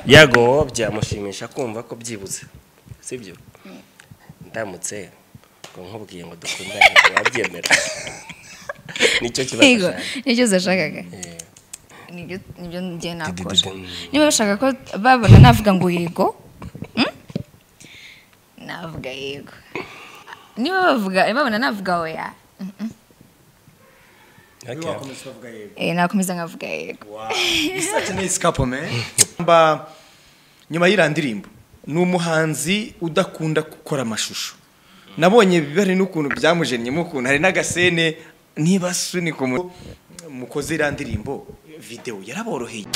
byagowe byamushimisha kumva ko byibuze sibyo ndamutse ngo nkubwiye ngo dukundane wabyemera nicyo kibazo yego cyane. nicyo zashakaga Eh, nibyo nibyo njye nakora Didididum. niba bashaka ko babona navuga ngo yego hmm? navuga yego niba bavuga babona navuga oya okay. wakomeza ukavuga yego eh, nakomeza nkavuga yego isa akeneye sikapo me mba nyuma y'iriya ndirimbo ni umuhanzi udakunda gukora amashusho nabonye bihari n'ukuntu byamujennyemo ukuntu hari n'agasene niba sunika umuntu mukoze iriya ndirimbo videwo yaraboroheye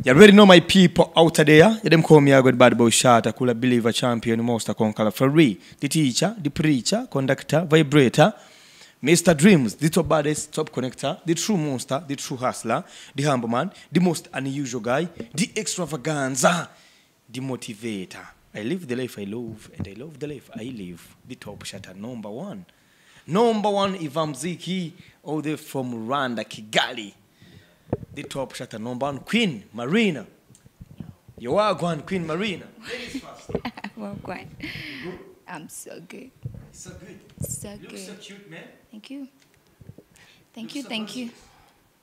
You already know my people out there. You them call me a good bad boy shot, a cooler believer, champion, monster conqueror, free, the teacher, the preacher, conductor, vibrator, Mr. Dreams, the top baddest, top connector, the true monster, the true hustler, the humble man, the most unusual guy, the extravaganza, the motivator. I live the life I love, and I love the life I live. The top shatter number one. Number one, Ivan Mziki, all the way from Rwanda, Kigali the top shatter number one queen marina yowagwan queen marina Wagwan. I'm so good so good so good cute man thank you thank you thank you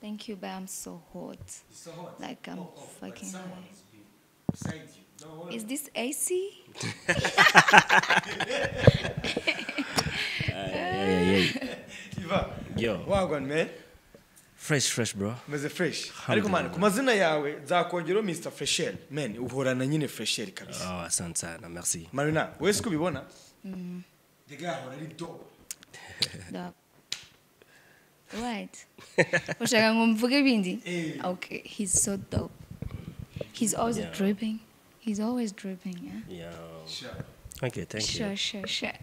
thank you but I'm so hot so hot like I'm fucking hot. beside you don't worry is this AC iva Yo. wagwan man fresh fresh bro umeze fresh ariko man ku mazina yawe nzakongeraho mr fresher man uhorana nyine fresher kabisa oh, asante sana merci marina wowe si kubibona the guy ahora ari dope Dog. Right. Ushaka ngo mvuge ibindi? Eh. Okay, he's so dope. He's always Yeah. dripping. He's always dripping, yeah. Yo. Sure. okay thank you Sure, sure, sure.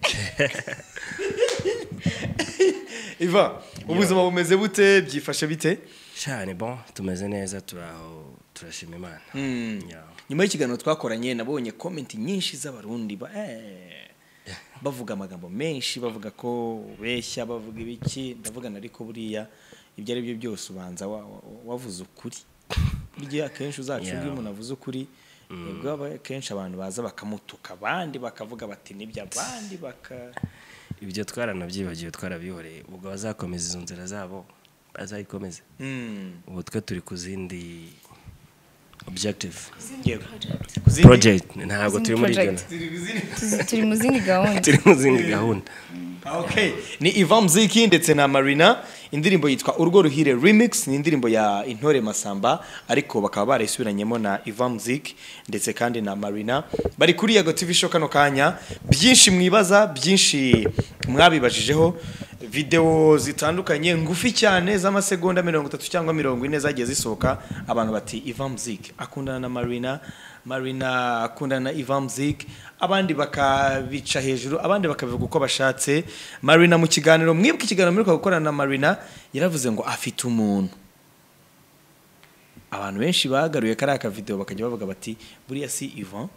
iva ubuzima bumeze bute byifashe bite sha ni bon tumeze neza turaho turashima imana Yeah. nyuma y'ikiganiro twakoranye nabonye komenti nyinshi z'abarundi ba- eh, bavuga amagambo menshi bavuga ko ubeshya bavuga ibiki ndavugana ariko buriya ibyo ari byo byose ubanza wa- wa- wavuze ukuri burya akenshi uzacunga iyo umuntu avuze ukuri nibwo aba- akenshi abantu baza bakamutuka abandi bakavuga bati nibyo abandi baka ibyo twaranabyibagiwe twarabihoreye ubwo bazakomeza izo nzira zabo bazayikomeze Mm, ubu twe turi ku zindi objective yego. Zindi- project ntabwo Zindi turi muri project. gahunda ziri- ziri- Tuzi- Turi mu zindi gahunda. turi mu zindi gahunda Ah, okay ni iva muziki ndetse na marina indirimbo yitwa urwo ruhire remix ni indirimbo ya intore masamba ariko bakaba barayisubiranyemo na iva muziki ndetse kandi na marina bari kuri yago tv show kano kanya byinshi mwibaza byinshi mwabibajijeho videwo zitandukanye ngufi cyane z'amasegonda mirongo itatu cyangwa mirongo ine zagiye zisohoka abantu bati iva muziki akundana na marina marina akundana na iva muziki abandi bakabica hejuru abandi bakabivuga uko bashatse marina mu kiganiro mwibuke ikiganiro mwiruka gukorana na marina yaravuze ngo afite umuntu abantu benshi bagaruye kariya akavidewo bakajya bavuga bati buriya si ivan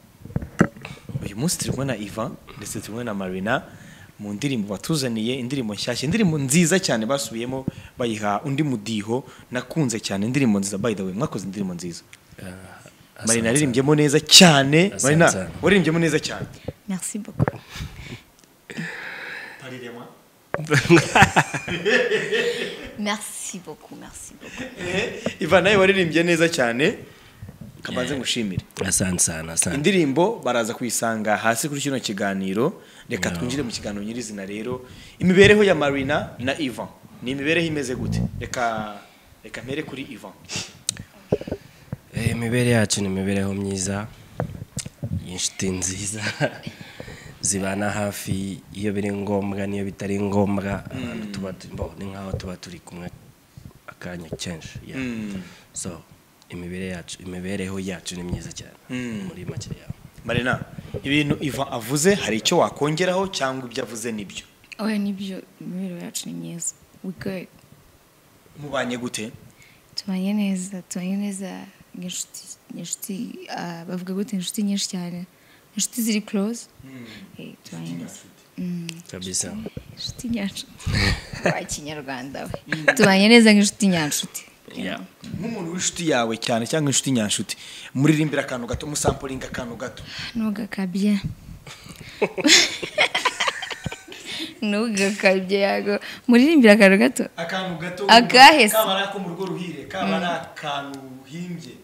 uyu munsi turi kumwe na ivan ndetse turi kumwe na marina mu ndirimbo batuzaniye indirimbo nshyashya indirimbo nziza cyane basubiyemo bayiha undi mudiho nakunze cyane indirimbo nziza by the way mwakoze indirimbo nziza marina yaririmbyemo neza cyane Asante marina sana. waririmbye neza cyane Merci beaucoup. merci beaucoup merci beaucoup iva nawe waririmbye neza cyane kabanze ngushimire asante sana asante indirimbo baraza kuyisanga hasi kuri kino kiganiro reka twinjire mu kiganiro nyirizina rero imibereho ya marina na ivan ni imibereho imeze gute reka reka mpere kuri ivan Eh, imibere yacu ni imibereho myiza y'inshuti nziza zibana hafi iyo biri ngombwa n'iyo bitari ngombwa abantu tuba tu- bo, ni nk'aho tuba turi kumwe akanya kenshi yeah. Mm. so imibere yacu imibereho yacu ni myiza cyane Mm. muri make yawe marina ibintu ivan avuze hari icyo wakongeraho cyangwa ibyo avuze nibyo oya nibyo imibereho yacu ni myiza we good mubanye gute tubanye neza tubanye neza n'inshuti inshuti ah, bavuga gute inshuti nyinshi cyane inshuti ziri close Eh, tubanye neza Mm, kabisa inshuti nyanshuti wa kinyarwanda we tubanye neza nk'inshuti nyanshuti yeah. nk'umuntu w'inshuti yawe cyane cyangwa inshuti nyanshuti muririmbira akantu gato musampuringa akantu gato ntugakabye ntugakabye yago muririmbira akantu gato akantu gato Akahe se? kaba ari ako mu rugo ruhire kaba ari akantu uhimbye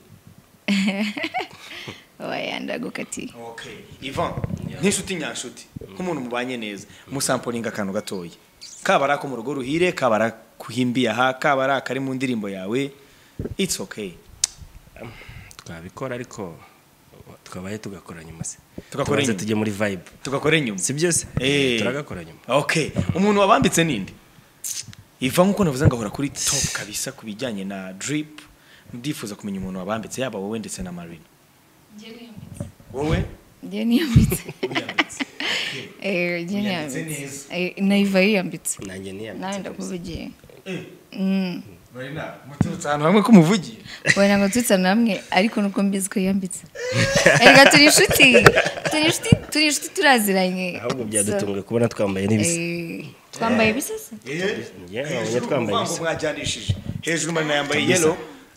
oya ndagukatiye okay ivan nk'inshuti nyanshuti nk'umuntu mubanye neza musampuringa akantu gatoya kaba ari ako mu rugo ruhire kaba ari akuhimbiye aha kaba ari akari mu ndirimbo yawe it's okay twabikora ariko tukabaye tugakora nyuma se Tugakora Tubanze nyuma. tujye muri vibe tugakore nyuma si byo se Eh. turagakora nyuma okay umuntu wabambitse ninde iva nk'uko navuze ngahora kuri top kabisa ku bijyanye na drip ndifuza kumenya umuntu wabambitse yaba wowe ndetse na marina wowe njye niyambitse wiyambitse Eh, njye Yiyambitse niyambitse Eh, nayiva yiyambitse nanjye nawe niyambitse ndakuvugiye Eh, Mm. marina muturutse ahantu hamwe k'umuvugiye wena ngo tutse namwe ariko nuko mbizi ko yiyambitse erega turi inshuti turi inshuti turi inshuti turaziranye ahubwo So, byadutunguye kubona twambaye n'ibisa eh, twambaye ibisa se Yeah, Hejuru abonye twambaye urumva ngo ibisa. mwajyanishije hejuru marina yambaye Kabisa. yelo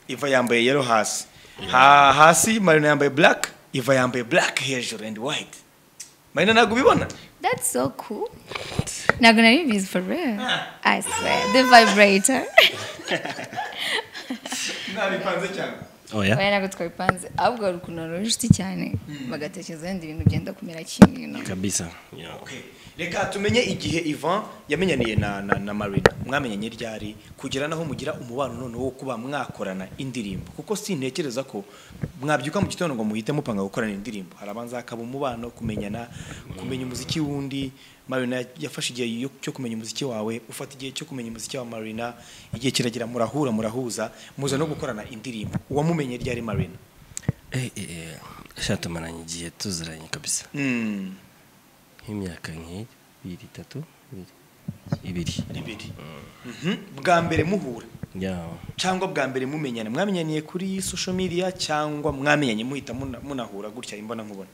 iva yambaye yelo hasi Ha- hasi marina yambaye black iva yambaye black hejuru and white marina ntabwo ubibona that's so cool ntabwo nari bizi for real i swear the vibrator nabipanze cyane oya wena ntabwo twabipanze ahubwo hari ukuntu hari inshuti cyane bagatekereza wenda ibintu byenda kumera kimwe you know. kabisa yeah. Okay. reka tumenye igihe ivan yamenyaniye na, na, na marina mwamenyanye ryari kugera naho mugira umubano none wo kuba mwakorana indirimbo kuko sintekereza ko mwabyuka mu gitondo ngo muhite mupanga gukorana indirimbo harabanza hakaba umubano kumenyana kumenya umuziki w'undi marina yafashe igihe yo- cyo kumenya umuziki wawe ufata igihe cyo kumenya umuziki wa marina igihe kiragera murahura murahuza muza no gukorana indirimbo uwamumenye ryari marina Eh, eh, eh, sha tumaranye igihe tuziranye kabisa mm. nk'imyaka nk'ibiri itatu ibiri ibiri bibiri Mhm. bwa mbere muhura Yeah. cyangwa bwa mbere mumenyana mwamenyaniye kuri social media cyangwa mwamenyanye muhita muna- munahura gutya imbona nkubone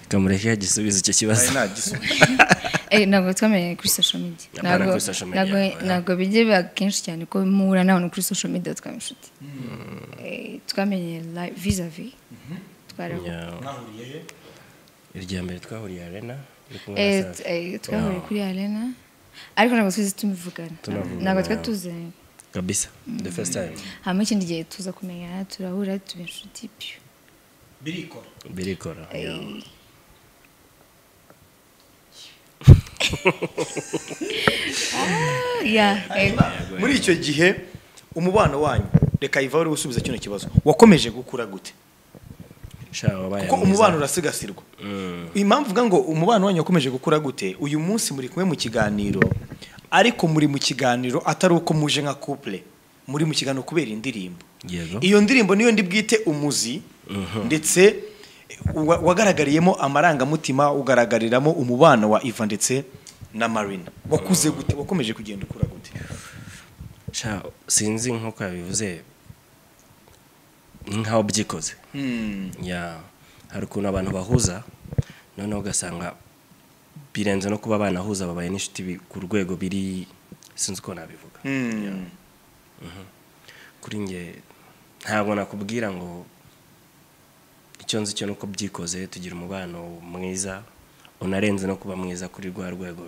kamureke yagisubiza icyo kibazo Ari nta gisubizo. Eh, ntabwo twamenye kuri social media Apana Ntabwo- kuri social media, ntabwo- oya. ntabwo bijya biba kenshi cyane ko muhura n'abantu kuri social media twaba inshuti Eh, twamenye live vis-a-vis twarahuye Yeah. mwahuriye he irya mbere twahuriye arena uri kumwe na Eh, Safi. eh, twahuye Yeah. kuri arena ariko ntabwo twize tumivugana Tunavugana, ntabwo yeah. twari tuziranye kabisa the first time hanyuma ikindi gihe tuza kumenyana turahura tuba inshuti piyo birikora birikora yeah. Ah, yeah, eh, muri icyo gihe umubano wanyu reka iva uri gusubiza kino kibazo wakomeje gukura gute sha wabaye kuko mwiza. umubano urasigasirwa Mm. impamvu uvuga ngo umubano wanyu wakomeje gukura gute uyu munsi muri kumwe mu kiganiro ariko muri mu kiganiro atari uko muje nka couple muri mu kiganiro kubera indirimbo yego iyo ndirimbo niyo ndi bwite umuzi ndetse wa- wagaragariyemo amarangamutima ugaragariramo umubano wa iva ndetse na marina wakuze gute wakomeje kugenda ukura gute sha sinzi nk'uko yabivuze ni nkaho byikoze ya hari ukuntu abantu bahuza noneho ugasanga birenze no kuba banahuza babaye n'inshuti bi- ku rwego biri sinzi uko nabivuga kuri nge ntabwo nakubwira ngo icyo nzi cyo ni uko byikoze tugira umubano mwiza unarenze no kuba mwiza kuri rwa rwego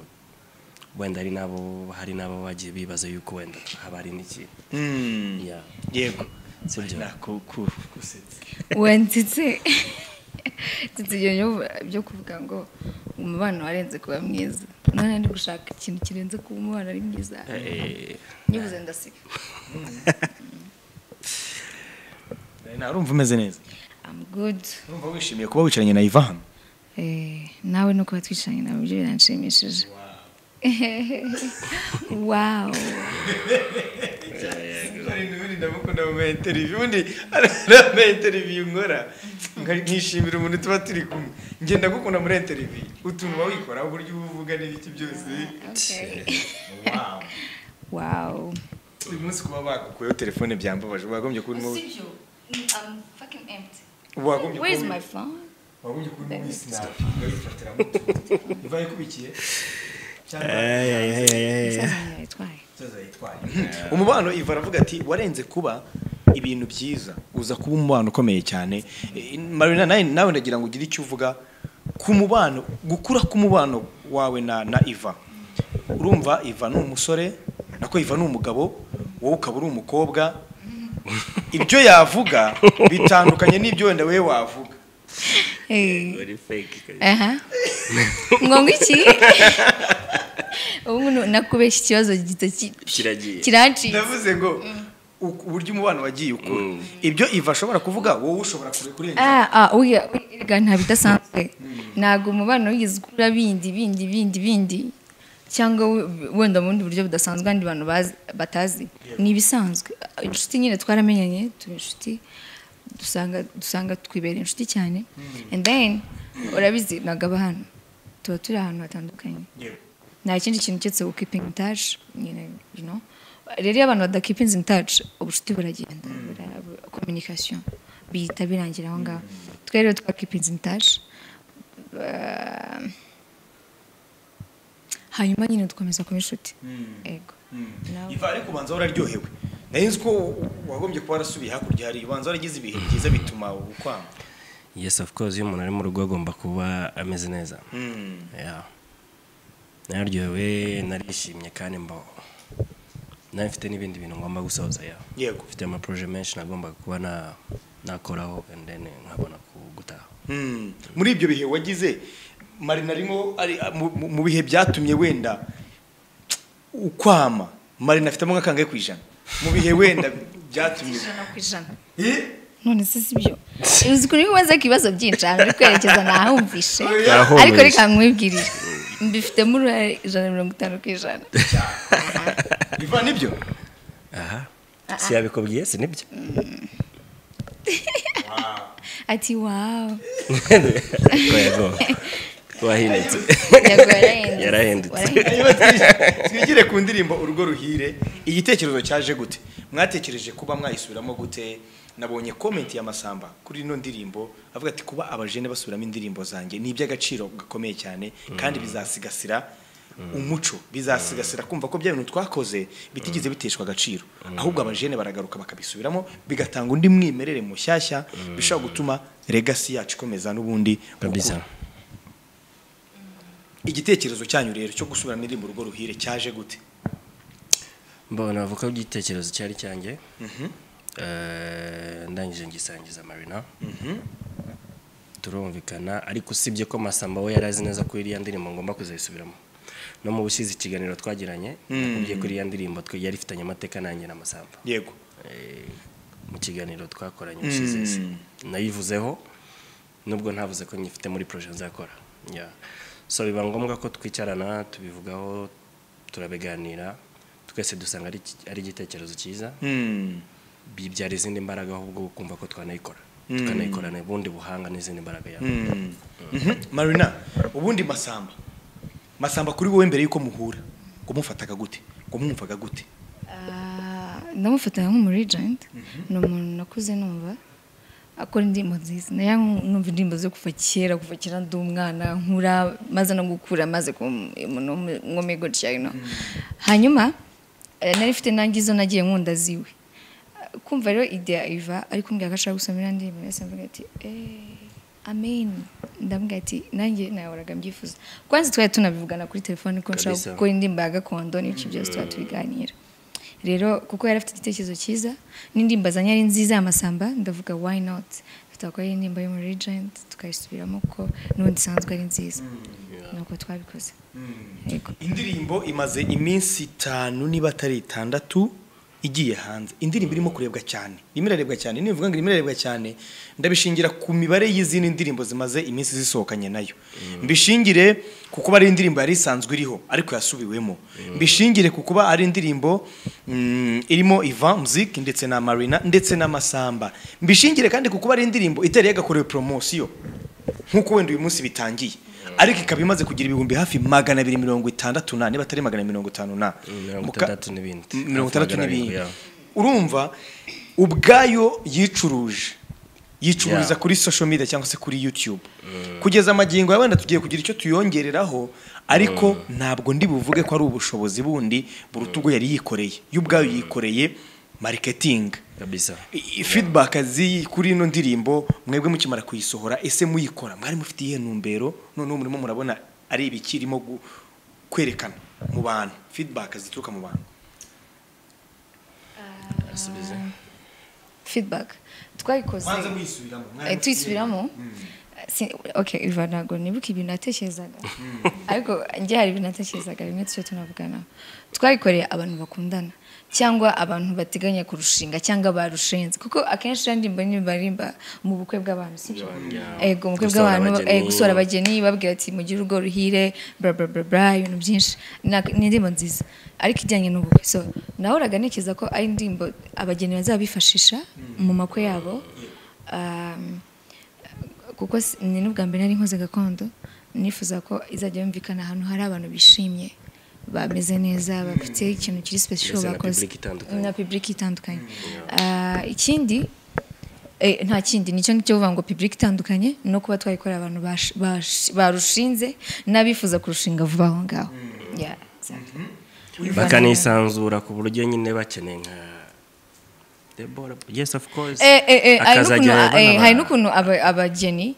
wenda hari n'abo hari n'abo bagiye bibaza yuko wenda haba hari n'ikintu Mm. Yeah. yego Si byo. Marina, ku- ku- gusetsa. wanditse ndetse ibyo byo- byo kuvuga ngo umubano warenze kuba mwiza none ndi gushaka ikintu kirenze kuba umubano ari mwiza Eh, nyibuze ndasiga Marina, urumva umeze neza I'm good urumva wishimiye kuba wicaranye na ivan Eh, nawe no kuba twishanye nawe byo biranshimishije wow ndamukunda mu mainteriviyu ubundi arama interiviyu nkora nkishimira umuntu tuba turi kumwe ngenda gukunda muri interiviyu utuntu uba wikora uburyo uba uvuga n'ibiki byose Okay. Wow. wow uyu munsi kuba bagukuyeho telefone byambabaje wagombye kuba urimo Sibyo, I'm fucking empty. wagombye Where is kuba- my phone? wagombye kuba urimo wisinapa ukayifatiramo utuntu iva ayikubikiye cyangwa eh, eh, eh, eh. Musaza wanjye yayitwaye. umubano iva aravuga ati warenze kuba ibintu byiza uza kuba umubano ukomeye cyane Eh, marina nawe nawe ndagira ngo ugire icyo uvuga ku mubano gukura k'umubano wawe na na iva urumva iva ni umusore nako iva ni umugabo wowe ukaba uri umukobwa ibyo yavuga bitandukanye n'ibyo wenda we wavuga Eh. Uri fake. aha ngo iki ubu nakubeshya ikibazo gito ki- Kiragiye. kirancika ndavuze ngo uku- uburyo umubano wagiye ukura ibyo iva ashobora kuvuga wowe ushobora kure- kurenza Ah, ah, oya, erega ntabwo idasanzwe ntabwo umubano wigeze ukura bindi bindi bindi bindi cyangwa we- wenda mu bundi buryo budasanzwe abandi bantu bazi- batazi ni ibisanzwe inshuti nyine twaramenyanye tuba inshuti dusanga dusanga twibera inshuti cyane and then urabizi nagaba hano tuba turi ahantu hatandukanye Yewe. nta kindi kintu cyose wo keeping in touch nyine you know rero iyo abantu bada keeping in touch ubucuti buragenda bura- bu- communication bihita birangira aho ngaho twe rero twa keeping in touch Ah, hanyuma nyine dukomeza kuba inshuti ego Nawe- iva ariko ubanza wararyohewe nari nzi ko wagombye kuba warasubiye hakurya hari ubanza waragize ibihe byiza bituma ukwanga yes of course iyo umuntu ari mu rugo agomba kuba ameze neza Yeah. naryohewe narishimye kandi mba nawe mfite n'ibindi bintu ngomba gusoza yeah. yego mfite amaporoje menshi nagombaga kuba na- nakoraho and then nkabona ku- gutaha Mm. muri ibyo bihe wagize marina arimo ari mu- mu- mu bihe byatumye wenda ukwama marina afitemo nk'akangahe ku ijana mu bihe wenda byatumye ijana ku ijana Eh? none se si byo uzi kuri kubaza ibibazo byinshi ahantu uri kwerekeza nahumvishe Nahumvishe. ariko reka mwibwirire mbifitemo uruhare ijana na mirongo itanu ku ijana iva nibyo aha si yabikubwiye si nibyo ati wawu yego wahindutse Yego, yarahindutse. yarahindutse Warahindutse. Niba twi- twigire ku ndirimbo urugo ruhire igitekerezo cyaje gute mwatekereje kuba mwayisubiramo gute nabonye komenti ya masamba kuri ino ndirimbo avuga ati kuba abajene basubiramo indirimbo zanjye ni iby'agaciro gakomeye cyane kandi bizasigasira umuco bizasigasira kumva ko bya bintu twakoze bitigeze biteshwa agaciro ahubwo abajene baragaruka bakabisubiramo bigatanga undi mwimerere mushyashya bishobora gutuma legasi yacu ikomeza n'ubundi kabisa gukura. igitekerezo cyanyu rero cyo gusubiramo indirimbo urugo ruhire cyaje gute mbona avuka igitekerezo cyari cyanjye Eh, ndangije ngisangiza marina turumvikana ariko usibye ko masamba we yari azi neza ko iriya ndirimbo ngomba kuzayisubiramo no mu busizi ikiganiro twagiranye nakubwiye ko iriya ndirimbo twe yari ifitanye amateka nanjye na masamba yego Eh, mu kiganiro twakoranye ushize se. nayivuzeho nubwo ntavuze ko nyifite muri projet nzakora Yeah. so biba ngombwa ko twicarana tubivugaho turabiganira twese dusanga ari iki- ari igitekerezo cyiza Mm. bibyara izindi mbaraga ahubwo kumva ko twanayikora tukanayikorana ubundi buhanga n'izindi mbaraga yawe Mm. Mhm. marina ubundi masamba masamba kuri wowe mbere y'uko muhura kumufataga gute kumwumvaga gute Ah, ndamufata nk'umu regent ni umuntu nakuze numva akora indirimbo nziza nayo numva indirimbo zo kuva kera kuva kera ndi umwana nkura maze no gukura maze kuba umuntu w'umwome gutya you know. hanyuma eh, nari mfite nanjye izo nagiye nkunda ziwe Ah, kumva rero idea iva ariko mbwira ko ashaka gusoma iriya ndirimbo yose mvuga ati "Eh, amen ndambwira ati nanjye nahoraga mbyifuza kwanza twari tunabivugana kuri telefone ko nshaka Kabisa. gukora indirimbo ya gakondo n'ibiki byose tuba tubiganira rero kuko yari afite igitekerezo cyiza n'indirimbo azanye ari nziza y'amasamba ndavuga why not tutakora indirimbo yo muri regent tukayisubiramo ko n'ubundi isanzwe ari nziza nuko twabikoze Yego. indirimbo imaze iminsi itanu niba atari itandatu igiye hanze indirimbo irimo kurebwa cyane irimo irarebwa cyane niyo mvuga ngo irimo irarebwa cyane ndabishingira ku mibare y'izindi ndirimbo zimaze iminsi zisohokanye nayo mbishingire ku kuba ari indirimbo yari isanzwe iriho ariko yasubiwemo mbishingire ku kuba ari indirimbo mm, irimo iva muziki ndetse na marina ndetse n'amasamba mbishingire kandi ku kuba ari indirimbo itari yagakorewe poromosiyo nk'uko wenda uyu munsi bitangiye ariko ikaba imaze kugira ibihumbi hafi magana abiri mirongo itandatu na niba atari magana mirongo itanu na mirongo Muka- itandatu n'ibindi. M- mirongo itandatu Hafi magana arindwi, n'ibindi yeah. urumva ubwayo yicuruje yicururiza Yeah. kuri social media cyangwa se kuri youtube kugeza amagingo ya wenda tugiye kugira icyo tuyongereraho ariko ntabwo ndi buvuge ko ari ubushobozi bundi buruta ubwo yari yikoreye y'ubwayo yikoreye mariketingi kabisa I- feedback zi kuri ino ndirimbo mwebwe mukimara kuyisohora ese muyikora mwari mufite iyihe ntumbero noneho murimo murabona ari ibikirimo gu- kwerekana mu bantu feedback zituruka mu bantu asubize feedback twayikoze kwanza muyisubiramo mwari Eh, mufite tuyisubiramo Si- okay iva ntabwo nibuka ibintu natekerezaga ariko njye hari ibintu natekerezaga bimwe tujya tunavugana twayikoreye abantu bakundana cyangwa abantu bateganya kurushinga cyangwa barushinze kuko akenshi ya ndirimbo ni barimba mu bukwe bw'abantu sibyo ego mu bukwe Gusohora bw'abantu abageni. eh, gusohora abageni babwira ati mugire urwo ruhire bla bla bla bla ibintu byinshi Nak- ni indirimbo nziza ariko ijyanye n'ubukwe so nahoraga ntekereza ko ari indirimbo abageni bazaba bifashisha mu makwe yabo Um, kuko si- ni n'ubwa mbere nari nkoze gakondo nifuza ko izajya yumvikana ahantu hari abantu bishimye bameze neza bafite ikintu kiri special Ndetse na bakoze public itandukanye. na public itandukanye Ah, ikindi eh, nta kindi nicyo ngicyo uvuga ngo public itandukanye no kuba twayikorera abantu bash- bash- barushinze n'abifuza kurushinga vuba aho ngaho Yeah, exactly. bakanisanzura ku buryo nyine bakeneye nka Deborah, yes of course Eh, eh, eh, hari akazajya n'ukuntu- abana eh, hari ba- n'ukuntu aba- abageni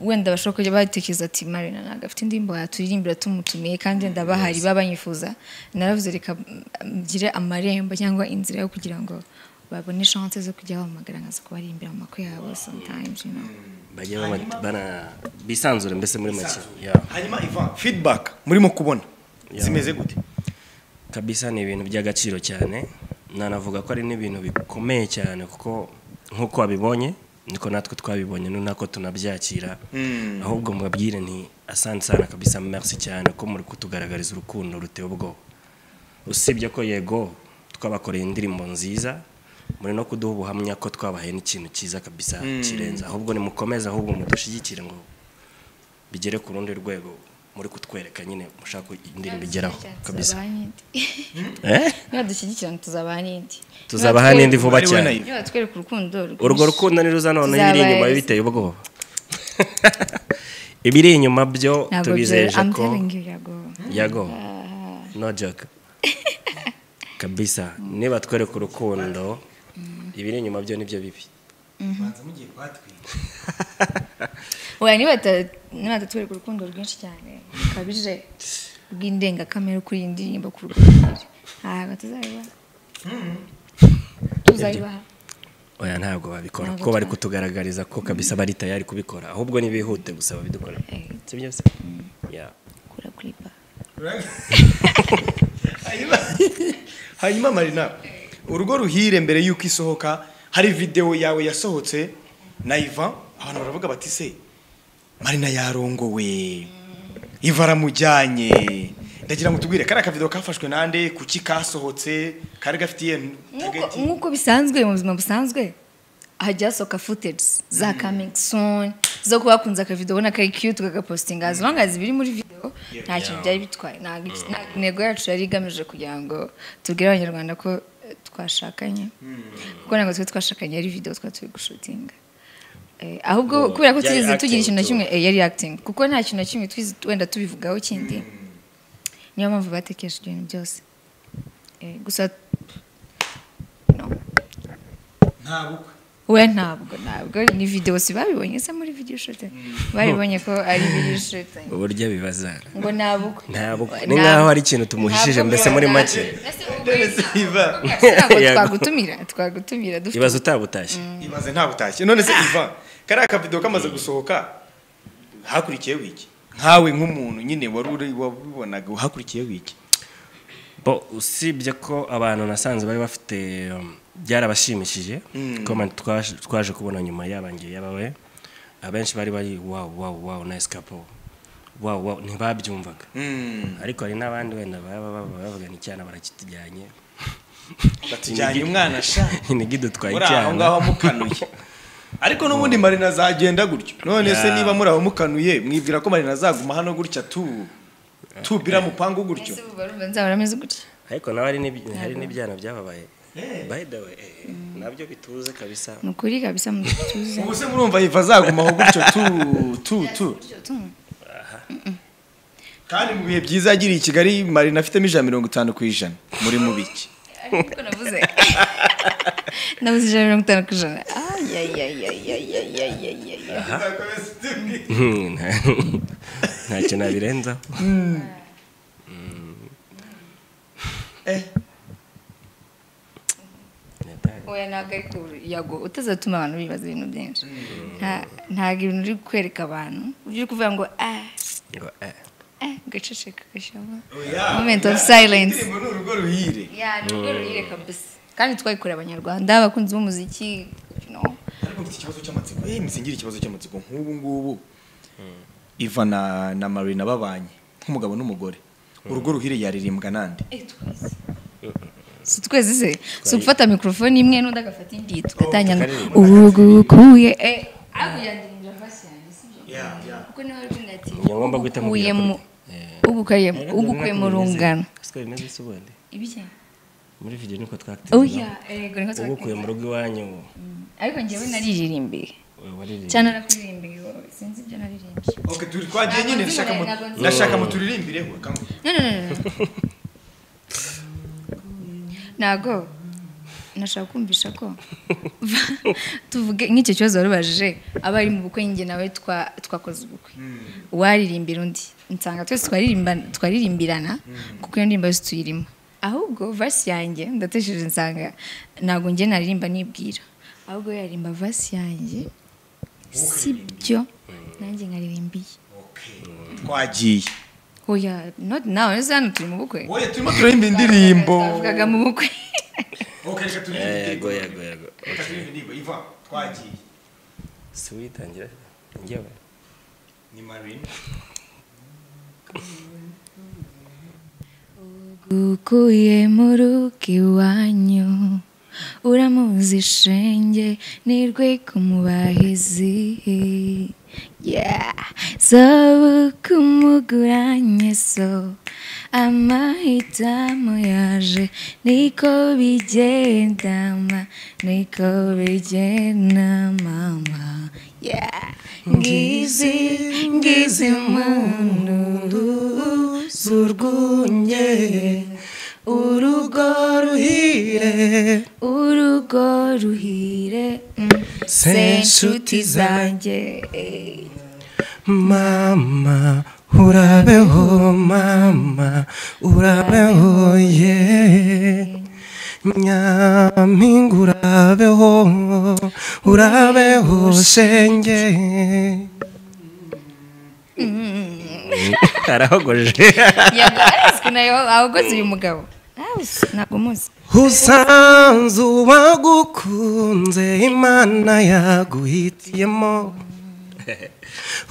wenda bashobora kujya batekereza ati marina ntabwo afite indirimbo yaturirimbira tumutumiye kandi wenda bahari babanyifuza naravuze reka mm, ngire amarembo cyangwa inzira yo kugira ngo babone chance zo kujya bahamagara nkaza kubaririmbira mu makwe yabo sometimes you know. bajya baba- bana bisanzure mbese muri make yeah. iyihe? hanyuma ivan feedback murimo kubona Yeah. zimeze gute kabisa ni ibintu by'agaciro cyane nanavuga ko ari n'ibintu bikomeye cyane kuko nk'uko wabibonye niko natwe twabibonye ni nako tunabyakira ahubwo mubabwire nti asante sana kabisa merci cyane ko muri kutugaragariza urukundo ruteye ubwoba usibye ko yego twabakoreye indirimbo nziza muri no kuduha ubuhamya ko twabahaye n'ikintu cyiza kabisa kirenze ahubwo nimukomeze ahubwo mudushyigikire ngo bigere ku rundi rwego muri kutwereka nyine mushaka ko indirimbo igeraho kabisa Tuzabaha n'indi. Eh? nibadushyigikira tuzabaha n'indi tuzabaha n'indi vuba Ari we cyane nayo. nibatwereka urukundo urwo rwinshi. rukundo ni ruza noneho Tuzabaha ibiri inyuma isi. biteye ubwoba ibiri inyuma byo ntabwo tubizeje I'm ko telling you, yago. yago no joke kabisa niba twereka urukundo ibiri inyuma byo nibyo bibi Banza mugiye kwatwika. oya nibata- nibatatwereka urukundo rwinshi cyane rukabije rw'indengakamere kuri iyi ndirimbo ku rukundo ntabwo tuzabibaha tuzabibaha oya ntabwo babikora Ntabwo kuko bari twa- kutugaragariza ko kabisa bari tayari kubikora ahubwo nibihute gusa babidukora Eh. sibyo se Yeah. kura kuripa Hanyuma- hanyuma marina urugo ruhire mbere y'uko isohoka hari videwo yawe yasohotse na iva abantu baravuga bati se marina yarongowe iva aramujyanye ndagira ngo tubwire kariya akavidewo kafashwe nande kuki kasohotse kari gafitiye target? nk'uko bisanzwe mu buzima busanzwe hajya hasohoka footage za coming soon zo kuba bakunze akavido ubona kari cute kagapostinga as long as biri muri video nta kintu byari bitwaye ntabwo iki- ntabwo intego yacu yari igamije kugira ngo tubwire abanyarwanda ko eh, twashakanye kuko ntabwo twari twashakanye ari video twari turi gushutinga Eh, ahubwo Oh, kubera ko yari tugize acting tugira ikintu na too. kimwe eh, yari acting kuko nta kintu na kimwe twize wenda tubivugaho kindi niyo mpamvu batekereje ibintu byose Eh, gusa no nta bukwe we ntabwo ntabwo ni videwo si babibonye se muri video shooting baribonye ko ari video shooting uburyo abibaza ngo nabukwe ntabwo ni nkaho hari ikintu tumuhishije mbese muri make ntabwo twagutumira twagutumira dufite ibaza utabutashye ibaze nta butashye none se iva kariya kavido kamaze gusohoka hakurikiyeho iki nkawe nk'umuntu nyine wari uri- wabibonaga hakurikiyeho iki bo usibye ko abantu nasanze bari bafite um, byarabashimishije comment twaje- twaje kubona nyuma yabangiye yabawe abenshi bari bari wow wow wow nice couple wow wow ntibabyumvaga ariko hari n'abandi wenda baba baba bavuga ni icyana barakitujyanye batujyanye umwana sha inigi dutwaye muri aho icyana ngaho mukanuye ariko n'ubundi marina azagenda gutyo none se Ya. niba muri aho mukanuye mwibwira ko marina azaguma hano gutya tu tubira mupangu gutyo ese ubu barumva nzahora ameze gutya ariko nawe hari n'ibyi- hari n'ibyana byababaye by the way eh, nabyo bituze kabisa ni ukuri kabisa mu gituza ubu se murumva yiva azaguma aho gutyo tu tu tu kandi mu bihe byiza yagiriye i kigali marina afitemo ijana mirongo itanu ku ijana muri mu biki ariko navuze navuze ijana na mirongo itanu ku ijana ayayayayayayayayaya Hmm, nta- ntacyo nabirenzaho Eh, oya ntabwo ariko yago utazatuma abantu bibaza ibintu byinshi Nta- ntabwo ibintu uri kwereka abantu ujya uri kuvuga ngo ah Ngo, eh. eh gaceceka gashyamo oya, moment of oya, silence indirimbo ni urugo ruhire ya ni urwo rurire kabisa kandi twayikorera abanyarwanda abakunzi b'umuziki you know. ariko mfite ikibazo cy'amatsiko eh nsingira ikibazo cy'amatsiko nk'ubu ngubu iva na na marina babanye nk'umugabo n'umugore urugo ruhire yaririmbwa nande si twese se si ugufata mikorofone imwe n'undi agafata indi tugatanya ngo tukaririmba. urugukuye eh hakurya ndinjira hasi yanjye sibyo kuko niho ari kumwe ati Njya ngomba guhita mubwira ugukuyemo kuri- Eh. ugukuyemo ugukuyemo rungano siko bimeze si ubundi ibyo muri video niko twakitinda oya ego niko ubukuye mu twakubwira rugo iwanyu ariko njyewe nariririmbiye waririmbye cyane narakubirimbiye wowe sinzi ibyo naririmbiye Okay, turi twagiye nyine Ntabwo ndashaka mu nzi Marina, ntabwo nzi ndashaka mu turirimbireho akangu- No, no, no, no, no. ntago nashaka kumvisha ko tuvuge nk'icyo kibazo wari ubajije abari mu bukwe njye nawe twa- twakoze ubukwe uwaririmbira undi nsanga twese twaririmba- twaririmbirana kuko iyo ndirimbo yose tuyirimo ahubwo vasi yanjye ndatesheje nsanga ntabwo njye naririmba nibwira ahubwo we yaririmba vasi yanjye sibyo nanjye nkaririmbiye twagiye oya not now ese hano turi mu bukwe oya turimo turaririmba indirimbo bavugaga mu bukwe Okay, reka turirimbe yego indirimbo. yego yego Reka turirimbe indirimbo. Ivan, twagiye si witangira njyewe ni marina gukuye mu rugo iwanyu uramuzi shenge nirwe kumubahizi yeah. sobu kumuguranye so amahitamo yaje niko bigenda ma niko bigenda mama yeah. ngizi ngizi muntu zurwunye urugo ruhire urugo ruhire mm, se nshuti zanjye eh. mama urabeho mama urabeho ye nyampinga urabeho urabeho shenge arahogoje Yego, araswe nayo abakozi uyu mugabo Awusu, ntabwo muzi usanze uwagukunze imana yaguhitiyemo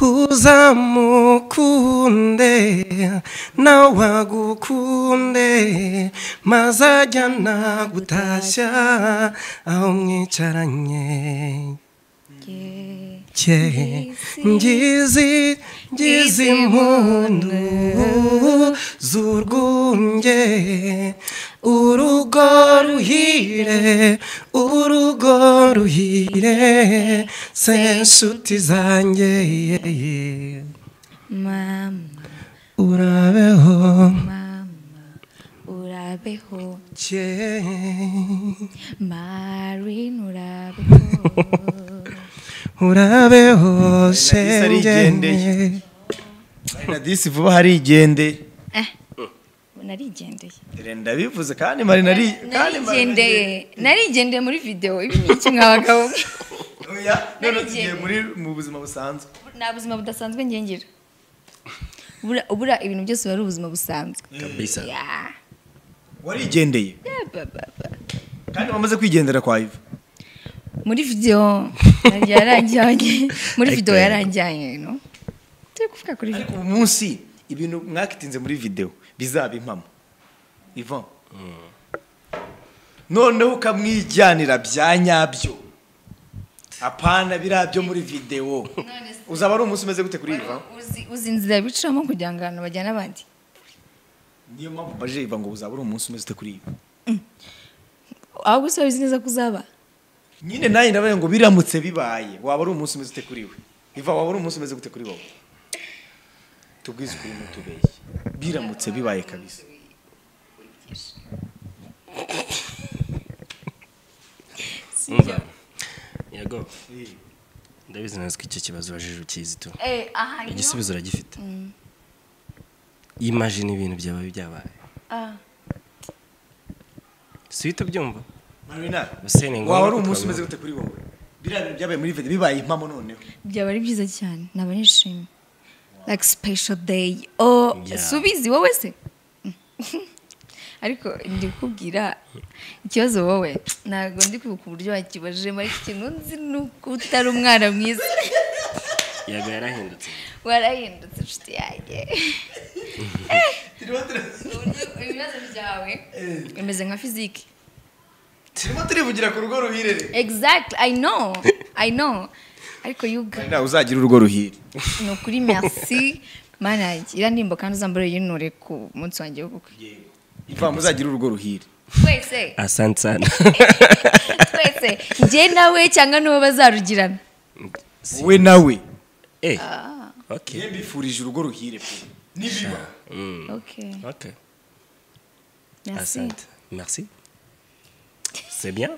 uzamukunde nawe agukunde maze ajya nagutashya aho mwicaranye Yeah. cye ngizi ngizi impundu z'urwunge urugo ruhire urugo ruhire se nshuti zanjye mama urabeho mama urabeho cye marin urabeho urabe hose Ari na disi arigendeye. njye. disi vuba harigendeye narigendeye ndabivuze kandi marina ari kandi Marina narigendeye narigendeye muri videwo ibi ni iki mwa bagabo mwe? Oya, none tugiye Narigendeye. muri mu buzima busanzwe nta buzima budasanzwe ngengira ubura, ubura ibintu byose biba ari ubuzima busanzwe kabisa Yeah. warigendeye Yeah, ba, ba, ba. kandi wamaze kwigendera kwa iva muri videwo ntabwo yarangiranye muri videwo yarangiranye no turi kuvuga kuri videwo ariko ubu munsi ibintu mwakitinze muri videwo bizaba impamo ivan noneho ukamwijyanira bya nyabyo apana biriya byo muri videwo uzaba ari umunsi umeze gute kuri iva Uzi- uzi inzira bicamo kugira ngo abantu bajyane abandi niyo mpamvu baje iva ngo uzaba ari umunsi umeze ute kuri iva ahubwo se uzi neza ko uzaba nyine nanjye ndabaye ngo biramutse bibaye waba ari umunsi umeze ute kuri we iva waba ari umunsi umeze gute kuri wowe tubwize ukuri mutubeshye biramutse bibaye kabisa umva yego ndabizi neza ko icyo kibazo ubajije ukizito Eh, aha niho- igisubizo uragifite imajini ibintu byaba byabaye Ah, si uhita ubyumva marina Hussein, ni ngombwa waba ari ko umunsi umeze twabivuga. gute kuri wowe biriya bintu byabaye muri vede bibaye impamo noneho byaba ari byiza cyane naba nishimye like special day oh Yeah. subizi wowe se ariko ndi kubwira ikibazo wowe ntabwo ndi kwibuka uburyo wakibajemo ariko ikintu nzi ni uko utari umwana mwiza yego yarahindutse warahindutse inshuti yanjye turimo turi- Uburyo- ibibazo byawe bimeze nka fiziki turimo turivugira ku rugo ruhire exactly i know i know ariko you guys marina uzagira urugo ruhire ni ukuri merci mana yanjye iriya ndirimbo kandi uzambara yinure ku munsi wanjye wo gukwe iva muzagira urugo ruhire twese asante sana twese njye nawe cyangwa n'uwo bazarugirana wowe nawe Eh, okay njye mbifurije urugo ruhire pe nibiba Mm, okay okay merci asante merci c'est bien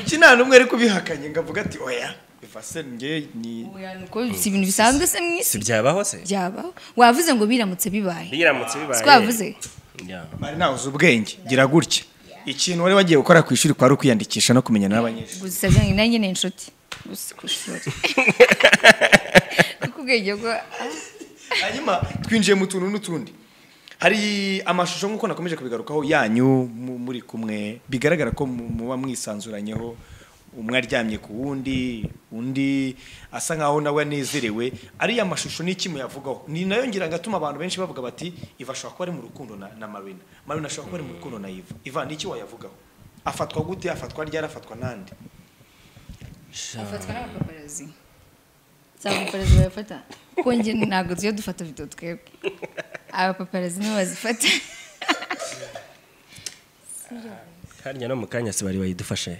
kuki nta n'umwe ari kubihakanye ngo avuge ati oya iva se njye ni Oya, ni uko si ibintu bisanzwe se mu si isi byabaho se byabaho wavuze ngo biramutse bibaye biramutse bibaye twavuze Yeah. mari nawe uzi ubwenge gira gutya ikintu wari wagiye gukora ku ishuri kwari ukwiyandikisha no kumenyana n'abanyeshuri gusa byanjye nanjye ni inshuti gusa ku ishuri kuko ubwenge bwo ah, hanyuma twinjiye mu tuntu n'utundi hari amashusho nk'uko nakomeje kubigarukaho yanyu mu- muri kumwe bigaragara ko mu- muba mwisanzuranyeho umwe aryamye ku wundi undi asa nkaho nawe anezerewe ariya mashusho ni iki muyavugaho ni nayo ngira ngo atuma abantu benshi bavuga bati iva ashobora kuba ari mu rukundo na, na marina marina ashobora kuba ari mu rukundo na iva iva ni iki wayavugaho afatwa gute afatwa ryari afatwa n'andi Sha. afatwa n'abapaparazzi si abapaparazzi bayafata kuko njye ntabwo tujya dufata video twebwe abapaparazzi nibo bazifata harya no mu kanya si bari bayidufashe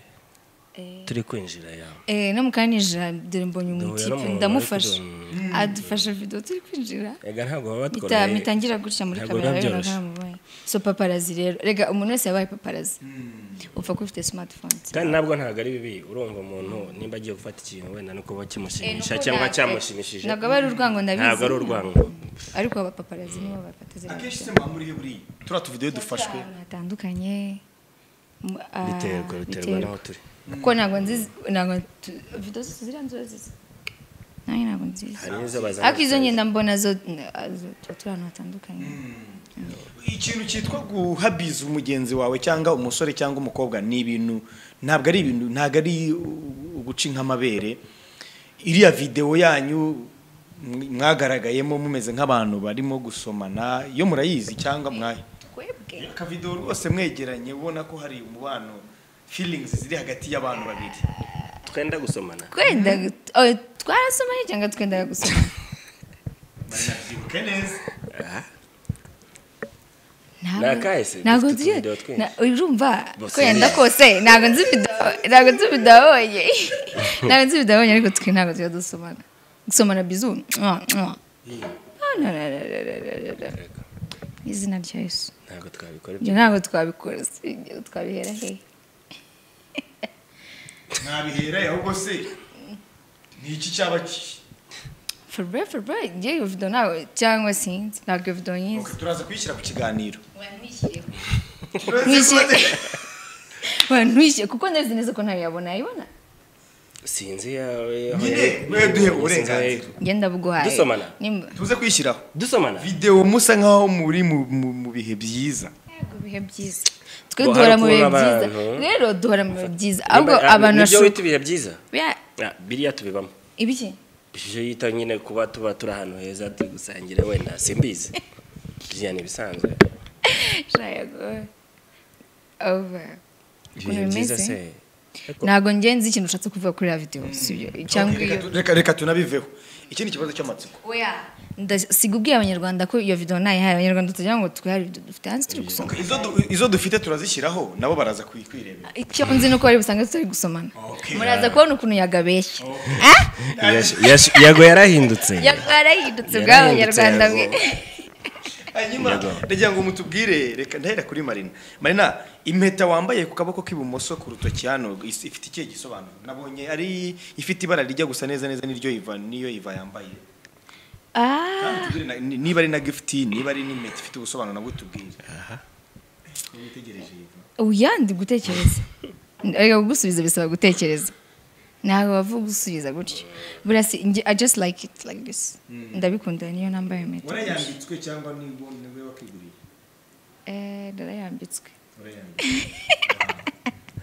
turi kwinjira ya Eh, no mu kanya nijira dore mbonye Duhura umutipe n'umuntu ndamufasha bari adufasha video turi kwinjira ega ntabwo baba Mita- batworoheye mitangira gutya muri Ntabwo kamera biba rero byoroshye. ntamubaye so paparazi rero rega umuntu wese yabaye paparazi upfa kuba ufite smartphone kandi nabwo ntabwo ari bibi urumva umuntu nimba agiye gufata ikintu wenda no kuba kimushimisha cyangwa cyamushimishije ntabwo aba ari urwango ndabizi ntabwo ari urwango ariko abapaparazzi nibo bafata ziriya akenshi video. se muba muriyo buriya turiya tuvideyo dufashwe ahantu hatandukanye mu- ah, biterwa biterwa n'aho turi kuko ntabwo nzizi ntabwo tu- video zose ziriya nziba zizi nanjye ntabwo nzizi hari n'izo bazana ariko izo ngenda mbona zo n- ah, zo- tuba turi ahantu hatandukanye ikintu cyitwa guhabiza umugenzi wawe cyangwa umusore cyangwa umukobwa ni ibintu ntabwo ari ibintu ntabwo ari u- uguca nk'amabere iriya videwo yanyu mw- mwagaragayemo mumeze nk'abantu barimo gusomana iyo murayizi cyangwa mwayo twebwe akavidewo rwose mwegeranye ubona ko hari umubano feelings ziri hagati y'abantu babiri twenda gusomana twenda oh, twarasomanye cyangwa twendaga gusoma Murabyibuke neza Nakahe se? ntabwo Dufite nzi utuvidewo twinshi. na- urumva Bose ko yenda ni- kose ntabwo nzi video- ntabwo nzi bidabonye ntabwo nzi bidabonye ariko twe ntabwo tujya dusomana gusomana bizu mwa, mwa. Ah, no, no, no, no, no, no, no. izina rya yesu ntabwo twabikora ibyo ibyo ntabwo twabikora si- twabihera hehe ntabihera ahubwo se ni iki cyaba ki forbe forbe ngewe vido ntawe cyangwa sinzi ntabwo vido nyizi Ok, turaza kuyishyira ku kiganiro wamwishyiriyeho Wishyire- wantwishyuye kuko ndabizi neza ko ntayo yabona yayibona sinzi yawe aho nyine yari- mwe duhe sinzi uburenganzira aho yari- ngenda buguhaye Dusomana? nimba tuze kuyishyiraho dusomana videwo musa nkaho muri mu- mu mu bihe byiza Yego, ibihe byiza twe Ngo duhora mu bihe harakura byiza abantu. rero duhora mu bihe byiza ahubwo Nimba- ah, abantu nibyo bashobo- wita ibihe byiza Ya- Ah, biriya tubibamo ibiki ishusho yita nyine kuba tuba turi ahantu heza turi gusangira wenda simbizi biriya ni ibisanzwe Sha, yego. Ova. ibihe Ukuntu byiza bimeze? se Ariko ntabwo njye nzi ikintu ushatse kuvuga kuri ya videwo sibyo cyangwa Ok, reka iyo tu- reka reka tunabiveho iki ni ikibazo cy'amatsiko oya ndasiga ubwiye abanyarwanda ko iyo videwo ntayihaye abanyarwanda tujya ngo twihare ibyo dufite hanze turi gusoma Izo du- izo dufite turazishyiraho nabo baraza kuyi- kwirebera icyo nzi ni uko bari busange tutari gusomana Okay. muraza kubona ukuntu yagabeshye yash- yash- yago yarahindutse yago yarahindutse bwabo Yarahindutse, abanyarwanda yago. mwe hanyuma Yego. ndagira ngo mutubwire reka ndahera kuri marina marina impeta wambaye ku kaboko k'ibumoso ku rutoki hano is- ifite ikihe gisobanuro nabonye ari ifite ibara rijya gusa neza neza n'iryo iva niyo iva yambaye Ah, Kandi utubwire na- ni- niba ari na gifuti niba ari n'impeta ifite ubusobanuro nabwo tubwire witegereje iva oya ndi gutekereza reka kugusubiza bisaba gutekereza ntabwo bavuga gusubiza gutyo burasi njye i just like it like this ndabikunda niyo nambaye impeta warayambitswe cyangwa niba niwe wakiguriye Eh, ndarayambitswe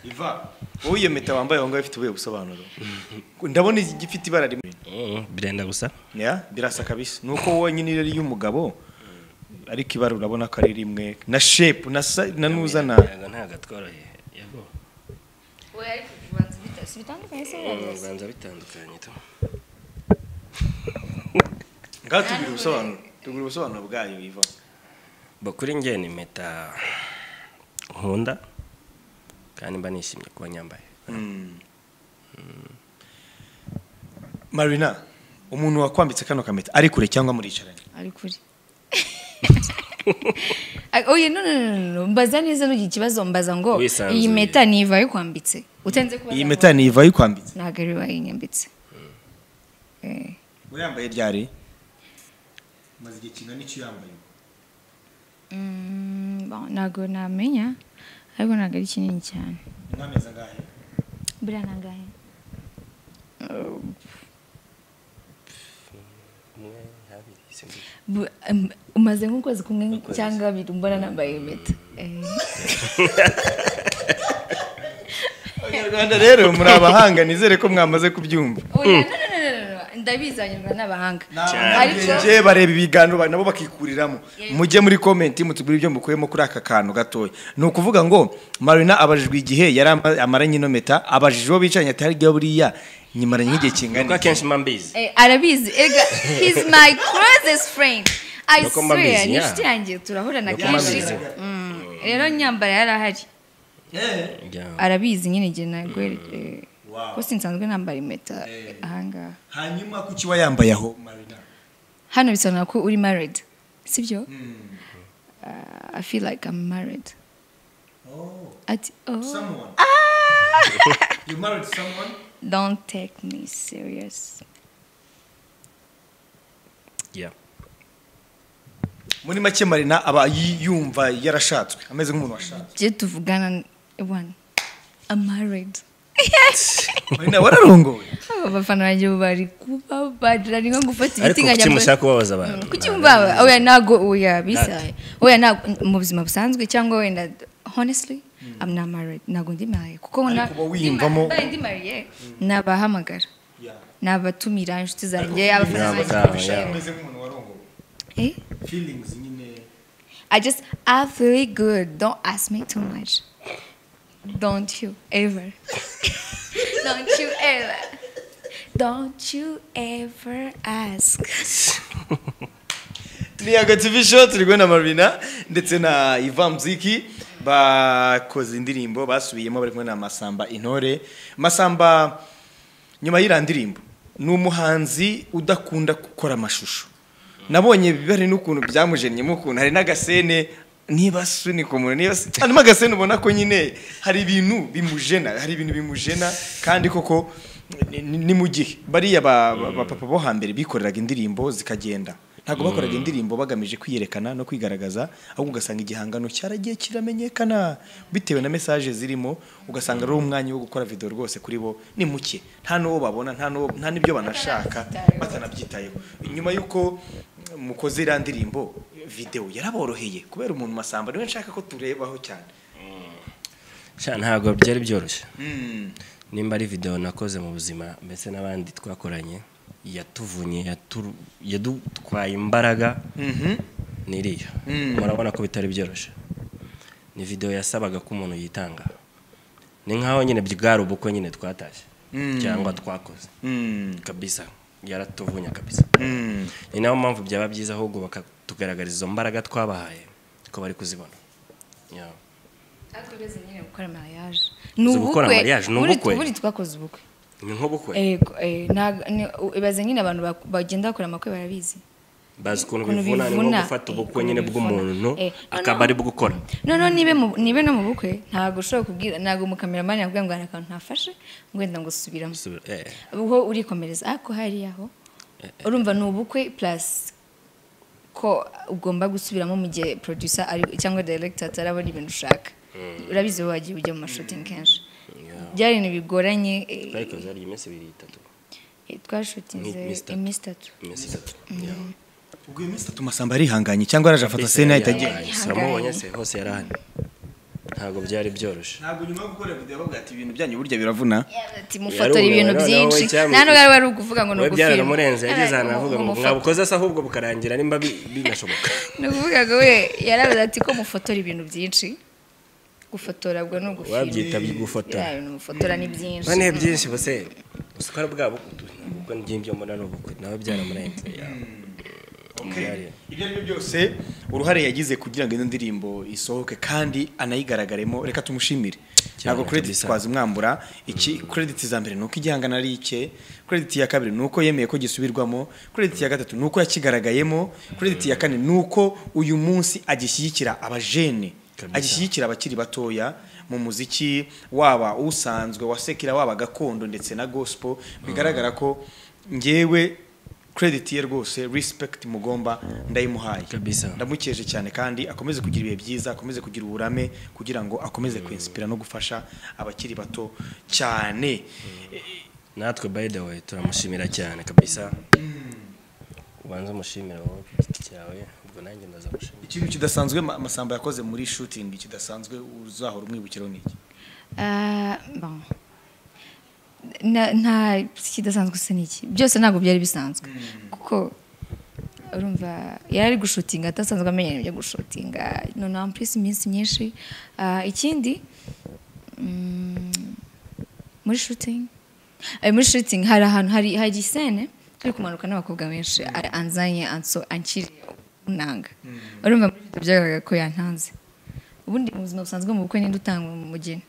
iva wowe iyo mpeta wambaye aho ngaho ifite ubuhe busobanuro ndabona igifite ibara rimwe Mm, birenda gusa ya birasa kabisa ni uko wonyine iyo ari iy'umugabo ariko ibara urabona ko ari rimwe na shepu na sa- na nuzana Yago ntabwo atworoheye yago oya ariko ubanza bita- si bitandukanye se Mm, biraryoshye. ubanza bitandukanye tu ngaho tubwira ubusobanuro tubwira ubusobanuro bwayo iva Bo, kuri njye ni impeta nkunda kandi mba nishimye kuba nyambaye marina umuntu wakwambitse kano kameta ari kure cyangwa muricaranye ari kuri Ay- oya no no no no, no mbaza neza n'ugira ikibazo mbaza ngo Wisanzuye. iyi mpeta niva yo kwambitse utenze kuba iyi mpeta ni iva yikwambitse ntabwo ari bayinyambitse Eh. uyambaye ryari maze igihe kingana icyo uyambaye Mm, bon, ntabwo namenya ariko ntabwo ari kinini cyane nk'amezi angahe buriya ni angahe umwe habiri simbizi Bu- um, umaze nk'ukwezi kumwe cyangwa abiri mbona nambaye impeta Eh, abanyarwanda rero muri abahanga nizere ko mwamaze kubyumva oya, no, no, no, no, no, no, ndabizi abanyarwanda n'abahanga ariko Nababwiye bareba ibiganiro ba- nabo bakikuriramo mujye muri komenti mutugure ibyo mukuyemo kuri aka kantu gatoya ni ukuvuga ngo marina abajijwe igihe yari ama- amaranye ino meta abajije uwo bicaranye ati harya buriya nyimaranye nk'igihe kuko kingana iki?" akenshi mba mbizi eh, arabizi ega he's my closest friend i Nuko mbabizi, swear ni yeah. inshuti yanjye turahorana Nuko kenshi mbabizi. Mm, rero nyambara yarahari Yeah. arabizi nyine igihe nagwe ko sinsanzwe nambara impeta ahangaha hanyuma kuki wayambaye aho marina hano bisobanura ko uri married sibyo uh, i feel like i'm married ati oh You married someone? don't take me serious Yeah. muri make marina aba yi- yumva yarashatswe ameze nk'umuntu washatswe je tuvugana one i'm married marina wararongowe aba bafana banjye bari kubabarira ni nko gufata ariko ibiti kuki mushaka nkajya kubabaza abantu Mm, kuki mbaba oya ntago oya bisaye oya ntago mu buzima busanzwe cyangwa wenda honestly i'm not married ntago ndi married kuko na- uba wiyumvamo- mbaye ndi married nabahamagara nabatumira inshuti zanjye abafana Yeah, banjye but, uh, yeah. barushaho. ameze nk'umuntu warongowe Eh? feelings nyine I just I feel good. Don't ask me too much. Don't you ever. Don't you ever. Don't you ever ask. ni agativi show turi kubona marina ndetse na iva muziki bakoze indirimbo basubiyemo bari kumwe na masamba intore masamba nyuma y'iriya ndirimbo ni umuhanzi udakunda gukora amashusho nabonye bihari n'ukuntu byamujennyemo ukuntu hari n'agasene niba sunika umuntu niba hanyuma agasene ubona ko nyine hari ibintu bimujena hari ibintu bimujena kandi koko ni- ni ni mu gihe bariya ba- ba- bapapa bo hambere bikoreraga indirimbo zikagenda ntabwo bakoraga indirimbo bagamije kwiyerekana no kwigaragaza ahubwo ugasanga igihangano cyaragiye kiramenyekana bitewe na mesaje zirimo ugasanga ari umwanya wo gukora video rwose kuri bo ni muke nta n'uwo babona nta n'uwo- nta n'ibyo banashaka batanabyitayeho nyuma y'uko mukoze iriya ndirimbo videwo yaraboroheye kubera umuntu masamba niwe nshaka ko turebaho cyane Sha, ntabwo byari byoroshye nimba ari videwo nakoze mu buzima mbese n'abandi twakoranye yatuvunye yaturu- yadutwaye imbaraga Mhm. n'iriya Mm. murabona ko bitari byoroshye ni videwo yasabaga ko umuntu yitanga ni nk'aho nyine bwari ubukwe nyine twatashye Mm. cyangwa twakoze Mm. kabisa yaratuvunya kabisa Mm. ni nayo mpamvu byaba byiza ahubwo bakatugaragariza izo mbaraga twabahaye ko bari kuzibona Yeah. ariko uretse nyine gukora mariage Uzi gukora mariage, ni ubukwe? buri twakoze ubukwe ni nk'ubukwe Ego, eh, ntago- ni- ibaze nyine abantu bak- bagenda bakora amakwe barabizi bazi ukuntu ukuntu bivuna ni nko bivuna, gufata eh, ubukwe ukuntu nyine bivuna. bw'umuntu Eh, akaba ari bwo gukora noneho nibe mu- nibe no mu bukwe ntabwo ushobora kubwira ntabwo umukameramani yakubwira ngo hari akantu ntafashe ngo wenda ngo subiramo Subira- eh, ubwo urikomereza ariko hariya ho urumva ni ubukwe plus ko ugomba gusubiramo mu gihe producer ari cyangwa director atarabona ibintu ushaka urabizi wowe wagiye ujya mu mashuting kenshi yeah. byari ibintu bigoranye eh, Twayikoze hari iminsi ibiri itatu eh, twashutinze Iminsi itatu. iminsi itatu iminsi itatu Yeah. ubwo iyo minsi itatu masamba yarihanganye cyangwa yaraje afata Ese sena ahita yari agenda ahari, Yari se wamubonye ahari. se hose yari ahari ntabwo byari byoroshye ntabwo nyuma yo gukora video bavuga ati ibintu byanyu burya biravuna mufotora ibintu Yarumiwe, noneho byinshi we cyami- nta n'ubwo wari ukuvuga ngo ni we ugufilma byaranamurenze yageze ahantu Yari avuga ngo umufotora. mwabukoze se ahubwo bukarangira nimba bi- binashoboka ni ukuvuga ngo we yarabaza ati ko mufotora ibintu byinshi gufotora ubwo ni wabyita ugufilma gufotora Biriya bintu mufotora ni byinshi bane byinshi bose usukara bwabo ubukwe n'ibyinjyo muri ari ubukwe nawe byaramurenze yeah. Byari- ibyo ari byo byose uruhare yagize kugira ngo ino ndirimbo isohoke kandi anayigaragaremo reka tumushimire ntabwo credit kabisa. twazimwambura iki credit za mbere nuko igihangano ari ike credit ya kabiri nuko yemeye ko gisubirwamo credit ya gatatu nuko yakigaragayemo credit ya kane nuko uyu munsi agishyigikira abajene Kabisa. agishyigikira abakiri batoya mu muziki waba usanzwe wasekera waba gakondo ndetse na gospel bigaragara ko ngewe credit ye rwose respect mugomba ndayimuhaye Kabisa. ndamukeje cyane kandi akomeze kugira ibihe byiza akomeze kugira uburame kugira ngo akomeze kwinspira no gufasha abakiri bato cyane natwe by the way turamushimira cyane kabisa ubanza umushimira wowe ku giti cyawe ubwo nanjye ndazamushimira ikintu kidasanzwe Ma- masamba yakoze muri shooting kidasanzwe uzahora umwibukiraho ni iki Ah, bon. Na- nta kidasanzwe se n'iki byose ntabwo byari bisanzwe kuko urumva yari ari gushutinga atasanzwe amenya ibintu byo gushutinga noneho ampurisi iminsi myinshi Ah, ikindi mm, muri shooting Eh, muri shooting hari ahantu hari hari sene turi kumanuka n'abakobwa benshi ari anzanye anso ankiriye unanga urumva muri video byagaragara ko yantanze ubundi mu buzima busanzwe mu bukwe ninde utanga umugeni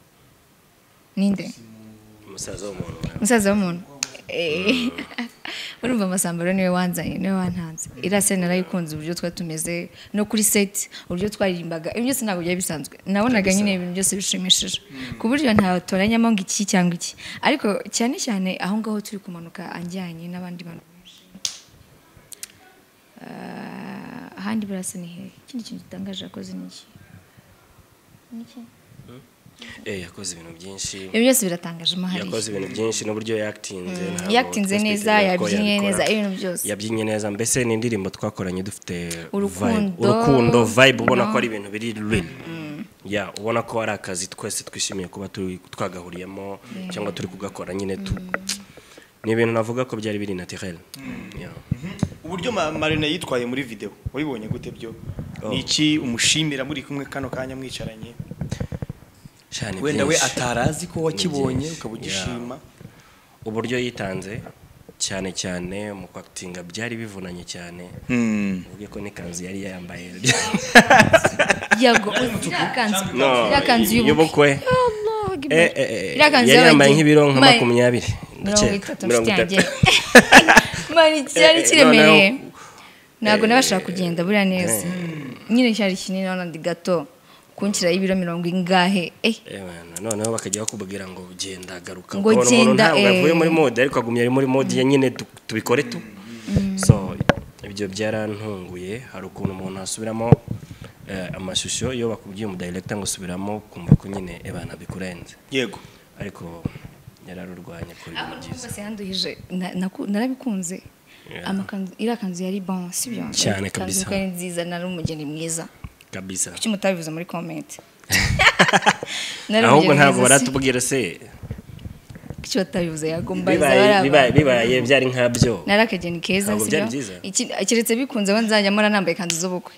ninde umusaza w'umuntu umusaza w'umuntu Eh, urumva amasamba rero niwe wanzanye niwe wantanze iriya sene narayikunze uburyo twari tumeze no kuri seti uburyo twaririmbaga ibyo byose ntabwo byari bisanzwe nabonaga nyine ibintu byose bishimishije ku buryo ntatoranyamo ngo iki cyangwa iki ariko cyane cyane aho ngaho turi kumanuka anjyanye n'abandi bantu benshi Ah, ahandi burasa ni hehe ikindi kintu gitangaje yakoze ni iki Ni iki? eh yakoze ibintu byinshi ibyo byose biratangaje amahari yakoze ibintu byinshi n'uburyo yakitinze ntabwo yakitinze neza twiteze ko yabikora. yabyinnye neza ibintu byose yabyinnye neza mbese ni indirimbo twakoranye dufite Urukundo. vibe. urukundo vibe ubona No. ko ari ibintu biri real ya ubona ko ari akazi twese twishimiye kuba turi twagahuriyemo cyangwa turi kugakora nyine tu ni ibintu navuga ko byari biri naturel Ya. uburyo ma- marina yitwaye muri video wabibonye gute byo Oh. ni iki umushimira muri kumwe kano kanya mwicaranye Sha, ni wenda we byinshi. atarazi ko wakibonye byinshi. ukaba ugishima uburyo yitanze cyane cyane mu kwakitinga byari bivunanye cyane uvuge ko n'ikanzu yari yambaye yago iriya kanzu iriya kanzu y'ubukwe y'ubukwe Eh, eh, eh, iriya kanzu yari yambaye y'abageni. nk'ibiro nka Ma- makumyabiri mirongo ndakeka. itatu Mirongo nshuti yanjye itatu. mari cyari Eh, eh, kiremereye noneho- ntabwo Eh, nabasha kugenda buriya neza Eh, nyine cyari kinini n'andi gato kunshyiraho ibiro mirongo ingahe eh Amen. noneho bakajya bakubwira ngo genda garuka Ngo ngo genda, ntabwo eh. yavuye muri mode ariko agumye ari muri mode ye nyine tu- tubikore tu so ibyo byarantunguye hari ukuntu umuntu asubiramo eh, amashusho iyo bakubwiye umudirector ngo subiramo kumva ko nyine ebana bikurenze yego ariko yararurwanya kuri aho ibintu byiza bose yanduhije na- naku- narabikunze Yeah. amakanzu iriya kanzu yari bon si byo Cyane Ikanzu kabisa. kuko ari nziza nari umugeni mwiza kabisa kuki mutabivuze muri comment Nari ahubwo umugeni ntabwo mwiza, si- baratubwira se kuki batabivuze yagombariza bibaye bibaye- baraba bibaye byari nkabyo nari akageni keza Ntabwo si byari byo? byiza. Iki- keretse bikunze aho nzajya mpora nambaye ikanzu z'ubukwe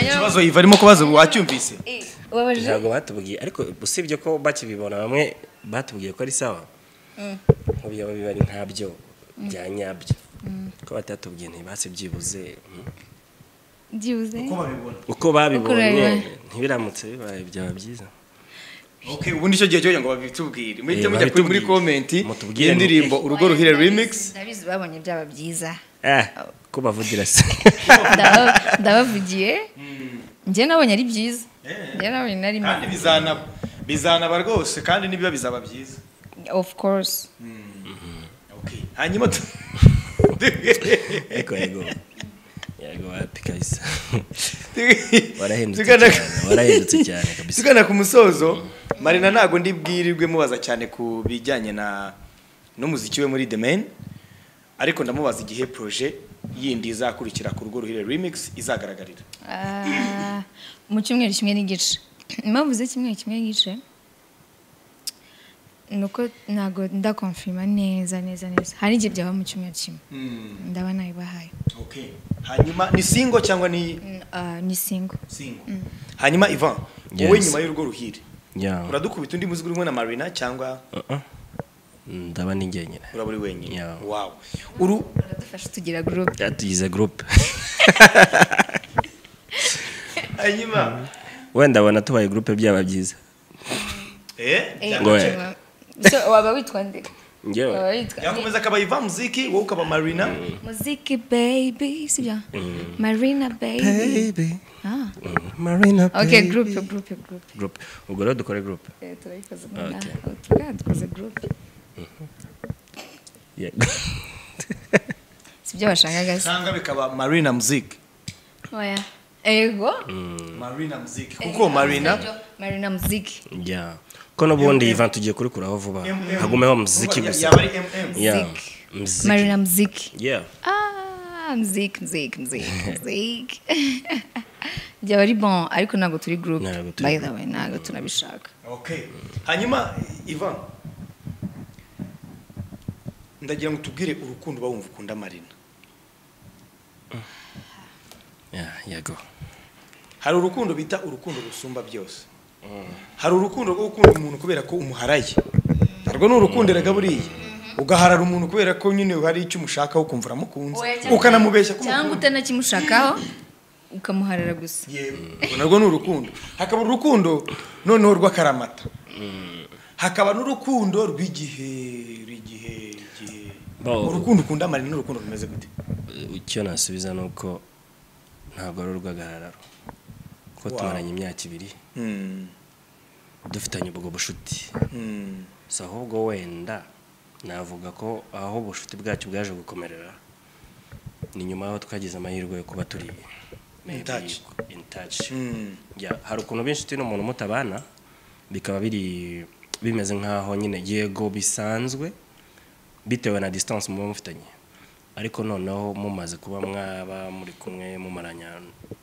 ikibazo yiva arimo kubaza ubu wacyumvise Eh, ubabajije ntabwo batubwiye ariko usibye ko bakibibona bamwe batubwiye ko ari sawa ko byaba biba ari nkabyo bya nyabyo ko batatubwiye ntibase byibuze mm. byibuze uko babibonye babibonye. ntibiramutse bibaye byaba byiza Okay, ubundi icyo gihe cyo kugira ngo babitubwire muhite Eh, mujya kuri muri babitubwire. komenti Mutubwire y'indirimbo urugo ruhire Ndabizi- remix ndabizi babonye byaba byiza ah ko bavugira se Ndaba- ndabavugiye njye nabonye ari byiza njye nabonye nari kandi bizanaba bizanaba rwose kandi nibiba bizaba byiza of course Okay, hanyuma tu- ariko yego yego wapi kabisa tu- warahindutse tugana- cyane warahindutse cyane kabisa tugana ku musozo marina ntabwo ndibwirirwe mubaza cyane ku bijyanye na n'umuziki we muri the man ariko ndamubaza igihe proje yindi izakurikira ku rugo ruhire remix izagaragarira Ah, mu cyumweru kimwe n'igice impamvu z'icyumweru kimwe n'igice ni uko ntabwo ndakonfirima neza neza neza hari igihe byaba mu cyumweru kimwe ndaba nabibahaye Okay. hanyuma ni singo cyangwa ni Mm, ah, ni singo singo hanyuma ivan wowe Yes. nyuma y'urugo ruhire Yeah. uradukubita undi muzigo urimo na marina cyangwa Uh-uh. ndaba ni njyenyine uraba uri wenyine Yeah. wow uru uradufasha tugira gurupe tugize group hanyuma wenda ndabona tubaye group byaba byiza eh Ngo we. waba witwa nde njyewe waba witwa yakomeza akaba ivan muziki wowe ukaba marina muziki baby sibyo marina baby baby ah marina okay group group group group ubwo rero dukore group Eh, turayikoze Okay. nonaha tugana dukoze group yego sibyo bashakaga se cyangwa bikaba marina muziki oya ego marina muziki kuko marina marina muziki yeah ko n'ubundi Ivan tugiye kurikuraho vuba hagumeho muziki gusa yaba ari mm yeah Muziki. muziki marina muziki yeah ah muziki muziki muziki muziki byaba ari bon ariko ntabwo turi group Ntabwo turi by the way ntabwo tunabishaka okay hanyuma ivan ndagira ngo tubwire urukundo uba wumva ukunda marina yeah yego hari urukundo bita urukundo rusumba byose hari urukundo rwo gukunda umuntu kubera ko umuharaye narwo ni urukundo erega buriya ugaharara umuntu kubera ko nyine hari icyo umushakaho ukumva uramukunze ukanamubeshya ko cyangwa umukunda utanakimushakaho ukamuharara gusa yewe urwo narwo ni urukundo hakaba urukundo noneho rw'akaramata hakaba n'urukundo rw'igihe rw'igihe igihe Bo- urukundo ukunda marina n'urukundo rumeze gute icyo nasubiza ni uko ntabwo ari urw'agahararo ko Wow. tumaranye imyaka ibiri Mm, dufitanye ubwo bushuti mm, si ahubwo wenda navuga ko aho ubucuti bwacu bwaje gukomerera ni nyuma y'aho twagize amahirwe yo kuba turi maybe touch. in touch mm. Yeah, hari ukuntu b'inshuti n'umuntu mutabana bikaba biri bimeze nk'aho nyine yego bisanzwe bitewe na distance muba mufitanye ariko noneho mumaze kuba mwaba muri kumwe mumaranya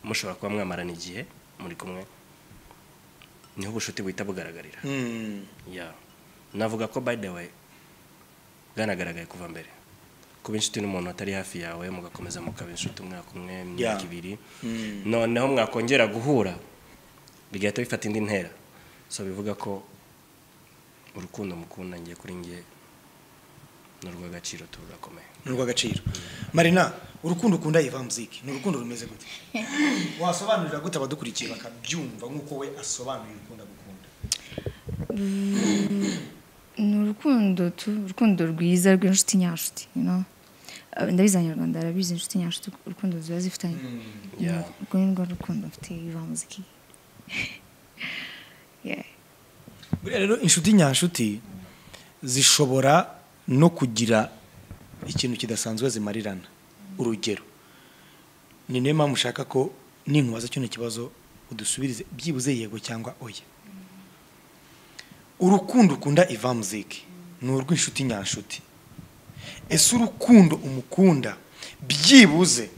mushobora kuba mwamarana igihe muri kumwe niho ubushuti buhita bugaragarira Mm. Yeah. navuga ko by the way bwanagaragaye kuva mbere kuba inshuti n'umuntu atari hafi yawe mugakomeza mukaba inshuti umwaka umwe imyaka Yeah. ibiri Mm. noneho mwakongera guhura bigahita bifata indi ntera so bivuga ko urukundo mukunda ngiye kuri ngiye ni urw'agaciro turakomeye ni urw'agaciro marina urukundo ukunda iva muziki ni urukundo rumeze gute wasobanurira gute abadukurikiye bakabyumva nk'uko we asobanuye urukundo agukunda ni urukundo tu urukundo rwiza rw'inshuti nyanshuti you know? ah, ndabizi abanyarwanda barabizi inshuti nyanshuti urukundo ziba zifitanye Yeah. urwo ni rwo rukundo mfite iva muziki Yeah. buriya rero inshuti nyanshuti zishobora no kugira ikintu kidasanzwe zimarirana urugero ni nayo mpamvu ushaka ko ninkubaza kino kibazo udusubirize byibuze yego cyangwa oya urukundo ukunda iva muziki ni urw'inshuti nyanshuti ese urukundo umukunda byibuze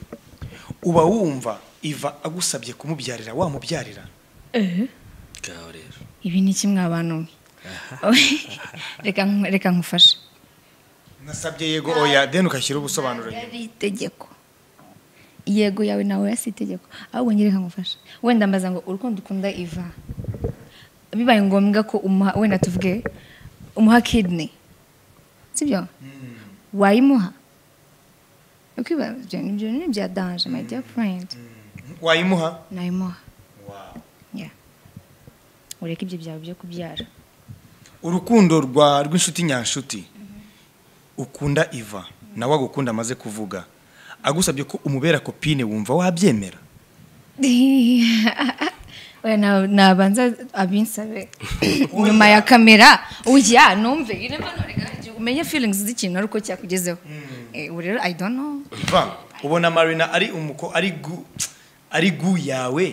uba wumva iva agusabye kumubyarira wamubyarira ngaho rero ibi ni kimwe abantu mwe reka nk- reka nkufashe nasabye yego oya deni ukashyira ubusobanuro nyuma ari itegeko yego yawe nawe oya si itegeko ahubwo nyereka ngufasha wenda mbaza ngo urukundo ukunda iva bibaye ngombwa ko umuha wenda tuvuge umuha kidney sibyo wayimuha ukwibaza ibyo ni- ibyo ni ibya danje my dear friend wayimuha nayimuha yeah. ureke ibyo byawe byo kubyara urukundo rwa rw'inshuti nyanshuti ukunda iva nawe agukunda amaze kuvuga agusabye ko umubera kopine wumva wabyemera Oya, na- nabanza abinsabe nyuma ya kamera uya numve irema none umenye feelings z'ikintu ari uko cyakugezeho Eh, ubu rero i don't know iva ubona marina ari umuko ari gu ari gu yawe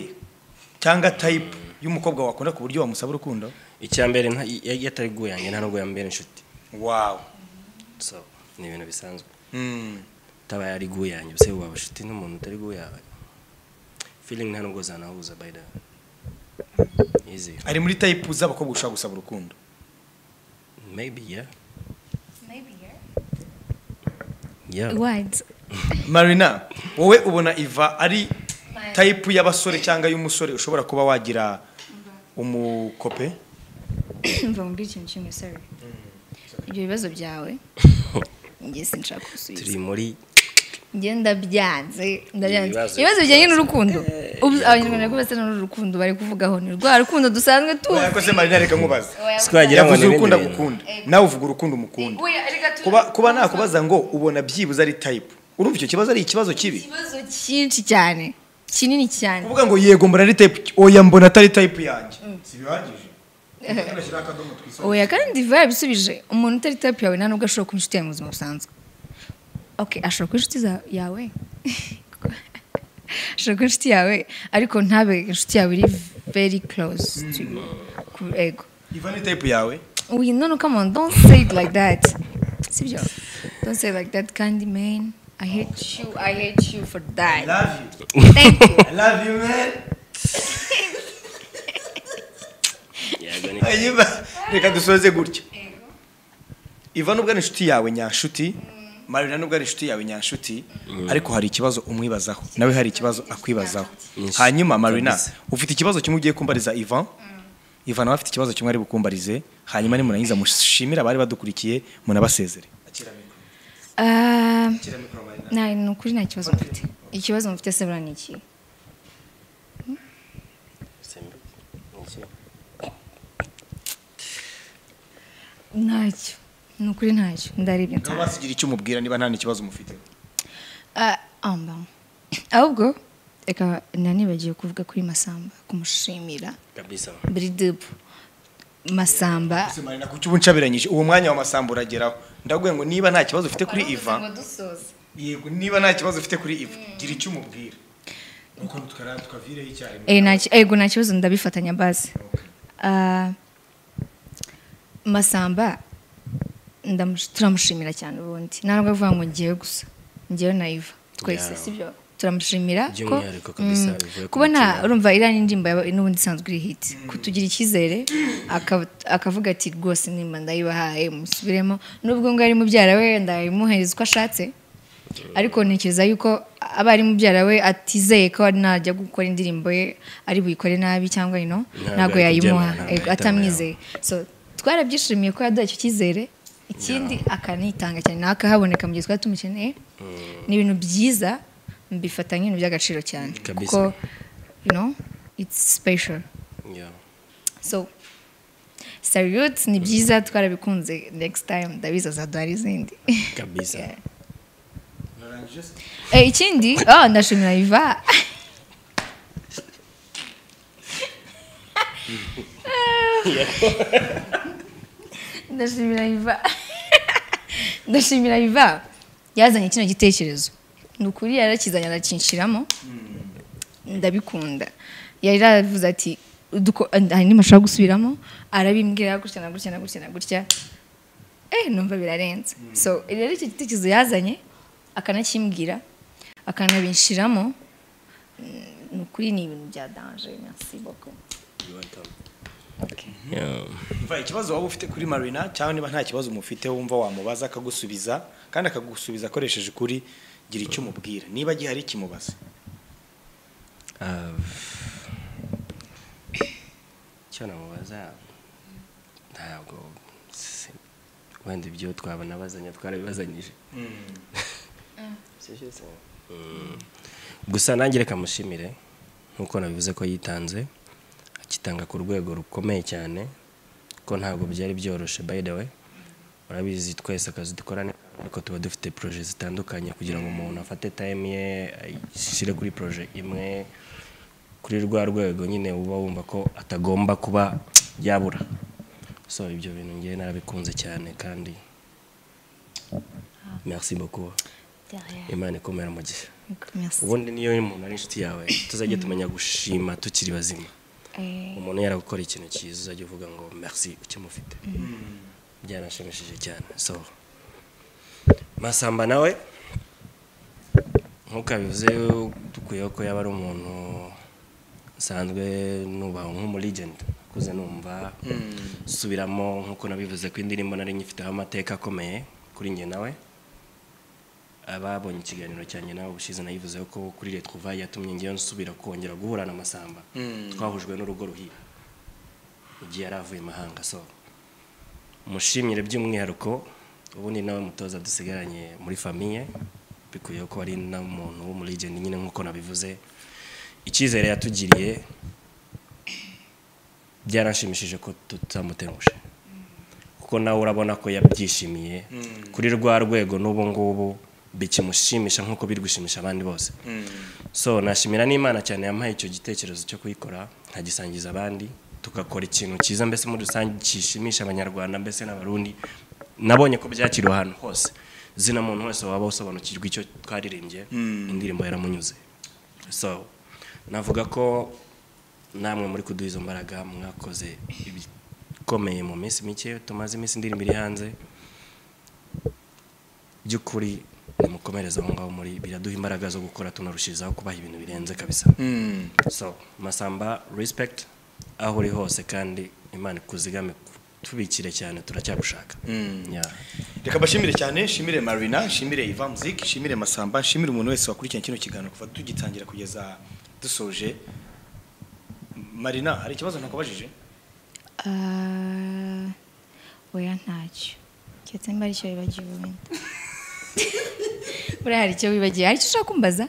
cyangwa tayipu y'umukobwa wakunda ku buryo wamusaba urukundo icya mbere nta- iyo iyo atari gu yanjye nta nubwo yambera inshuti wawe so ni ibintu bisanzwe Mm. utabaye ari gu yanjye ese waba inshuti n'umuntu utari gu yawe feeling nta nubwo zanahuza by the way easy ari muri tayipu z'abakobwa ushobora gusaba urukundo maybe yeah yeah Words. marina wowe ubona iva ari tayipu y'abasore cyangwa y'umusore ushobora kuba wagira umukope mva mubwira ikintu kimwe sorry ibyo bibazo byawe njye sinshaka gusubiza turi muri ngenda byanze ndabyanze Ibibazo ibibazo bijyanye n'urukundo Ubu- yego. abanyarwanda rwose basa n'urukundo bari kuvugaho ni rwa rukundo dusanzwe tuzi yakoze marina reka nkubaza Oya, Twagira- yavuze ngo ni urukundo ibindi agukunda nawe uvuga urukundo umukunda Oya, reka tu- kuba kuba nakubaza ngo ubona byibuze ari tayipu urumva icyo kibazo ari ikibazo kibi ikibazo cyinshi cyane kinini cyane kuvuga ngo yego mbona ari tayipu oya mbona atari tayipu yanjye si bihagije Ugashyiraho akadomo twisomye. oya kandi vayi yabisubije umuntu utari tapu yawe nta nubwo ashobora kuba inshuti yawe mu buzima busanzwe oke ashobora kuba inshuti za- yawe ashobora kuba inshuti yawe ariko ntabe inshuti yawe iri very close to you ku ego iva ni tayipu yawe we no no come on don't say it like that sibyo don't say it like that candy man i hate you i hate you for that love you thank you I love you man yego ni Ayiba, reka dusoze gutya iva nubwo ari inshuti yawe nyanshuti marina nubwo ari inshuti yawe nyanshuti ariko hari ikibazo umwibazaho nawe hari ikibazo akwibazaho Yes. hanyuma marina Kabisa. ufite ikibazo kimwe ugiye kumbariza ivan ivan nawe afite ikibazo kimwe ari bukumbarize hanyuma nimurangiza mushimire abari badukurikiye munabasezere Ah, nta ni ukuri nta kibazo mfite ikibazo mufite se buriya ni iki simbi ntacyo ni ukuri ntacyo ndaribye nawe wasigira icyo umubwira niba nta n'ikibazo mufite Ah, amba ahubwo reka nanibagiwe kuvuga kuri masamba kumushimira kabisa buridipu masamba Ese marina kuki ubu ncabiranyije uwo mwanya wa masamba urageraho ndabwiye ngo niba nta kibazo ufite kuri ivan yego niba nta kibazo ufite kuri iva gira icyo umubwira nuko tukara tukavireho icyarimwe Eh, nta ki- ego nta kibazo ndabifatanya bazi Ah, masamba ndamush- turamushimira cyane ubundi ntabwo avuga ngo ngewe gusa ngewe na iva twese Yeah. sibyo turamushimira ko By'umwihariko kabisa, bivuye ku kubona mutima. urumva iriya n'indirimbo yaba- n'ubundi isanzwe iri hiti kutugira icyizere aka- akavuga ati rwose nimba ndayibahaye musubiremo nubwo ngo ari mubyara we ndayimuhereza uko ashatse ariko ntekereza yuko aba ari mubyara we atizeye ko najya gukora indirimbo ye ari buyikore nabi cyangwa ino ntabwo yayimuha yakubyemera, ntabwo ego, yahitamo atamwizeye so twarabyishimiye ko yaduha icyo cyizere ikindi akanitanga cyane nawe akahaboneka mu gihe twari tumukeneye ni ibintu byiza mbifata nk'ibintu by'agaciro cyane Kabisa. kuko you know it's special yeah so salute ni byiza twarabikunze next time ndabizi azaduha izindi kabisa Yeah. no Eh, ikindi oh, ndashimira iva ndashimira iva ndashimira iva yazanye kino gitekerezo ni ukuri yarakizanye arakinshiramo ndabikunda yari yaravuze ati "Uduko- hari n'imashusho ashobora gusubiramo arabimbwira gutya na gutya na gutya na gutya eh numva birarenze so rero icyo gitekerezo yazanye akanakimbwira akanabinshiramo mm, ni ukuri ni ibintu bya danje merci beaucoup Umva, ikibazo waba ufite kuri marina cyangwa niba nta kibazo umufite wumva wamubaza akagusubiza kandi akagusubiza akoresheje ukuri gira icyo umubwira niba gihari kimubaza Ah, icyo namubaza ntabwo si- wenda ibyo twabanabazanya twarabibazanyije Sibyo se? Mm. gusa nanjye reka mushimire nk'uko nabivuze ko yitanze akitanga ku rwego rukomeye cyane ko ntabwo byari byoroshe by the way urabizi twese akazi dukora ni ariko tuba dufite proje zitandukanye kugira ngo umuntu afate time ye ayishyire kuri proje imwe kuri rwa rwego nyine uba wumva ko atagomba kuba yabura so ibyo bintu ngewe narabikunze cyane kandi merci beaucoup imana ikomera mu gihe merci ubundi niyo umuntu ari inshuti yawe tuzajya tumenya gushima tukiri bazima eh umuntu yaragukora ikintu cyiza uzajya uvuga ngo merci ukimufite byaranshimishije cyane so masamba nawe nk'uko yabivuze dukuyeho ko yaba ari umuntu nsanzwe nubaha nk'umuligenti akuze numva subiramo nk'uko nabivuze ko indirimbo nari nyifiteho amateka akomeye kuri njye nawe ababonye ikiganiro cyanjye nawe ubushize nayivuzeho ko kuri leta kuva yatumye ngewe nsubira kongera guhura na masamba twahujwe n'urugo ruhira igihe yari avuye imahanga so mushimire by'umwihariko ubundi nawe mutoza dusigaranye muri famiye bikwiye ko ari n'umuntu w'umuligeni nyine nk'uko nabivuze icyizere yatugiriye byaranshimishije ko tutamutengushije kuko nawe urabona ko yabyishimiye kuri rwa rwego n'ubu ngubu bikimushimisha nk'uko biri gushimisha abandi bose so nashimira n'imana cyane yampaye icyo gitekerezo cyo kuyikora nkagisangiza abandi tugakora ikintu cyiza mbese muri rusange gishimisha abanyarwanda mbese n'abarundi nabonye ko byakiriwe ahantu hose zina muntu wese waba usobanukirwa icyo twaririmbye indirimbo yaramunyuze so navuga ko namwe muri kuduha izo mbaraga mwakoze ibikomeye mu minsi mike tumaze iminsi indirimbo iri hanze by'ukuri nimukomereze aho ngaho muri biraduha imbaraga zo gukora tunarushizaho kubaha ibintu birenze kabisa so masamba respect aho uri hose kandi imana ikuzigame tubikire cyane turacyagushaka Yeah. reka mbashimire cyane nshimire marina nshimire iva muziki nshimire masamba nshimire umuntu wese wakurikiranye kino kiganiro kuva tugitangira kugeza dusoje marina hari ikibazo ntakubajije ah oya ntacyo cyetse mba aricyo wibagiwe wenda buriya hari icyo wibagiwe hari icyo ushaka kumbaza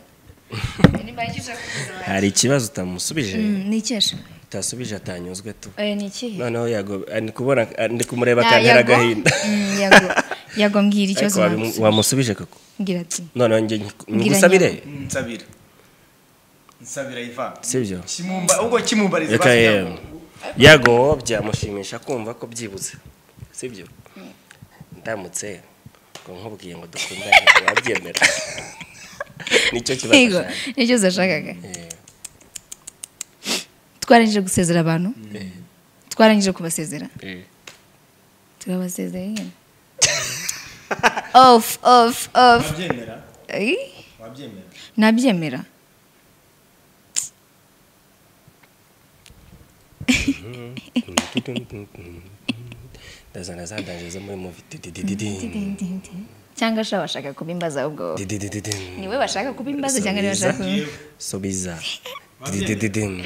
niba hari icyo ushaka kumbaza hari ikibazo utamusubije Mm, ni icyesha utasubije atanyuzwe tu Eh, ni ikihe noneho yago ndi kubona ndi kumureba Ya- akantera yago- agahinda Mm, yago- yago mbwira ariko ikibazo wabimu- wamusubiza. wamusubije koko mbwira ati noneho njye nyiku- Ngira ngusabire nsabira nsabira iva sibyo kimumba ubwo kimumbariza reka yewe yago byamushimisha kumva ko byibuze sibyo ndamutse ngo nkubwiye ngo dukundane wabyemera nicyo kibazo yego cyane. nicyo zashakaga Eh, twarangije gusezera abantu twarangije kubasezera eh. turabasezera nyine off off off wabyemera Eh, wabyemera nabyemera ndazana za danje zo muri muvi dididididin, cyangwa sha washaka kubimbaza ubwo dididididin. niwe bashaka kubimbaza cyangwa niwe bashaka Subiza. subiza dididididin.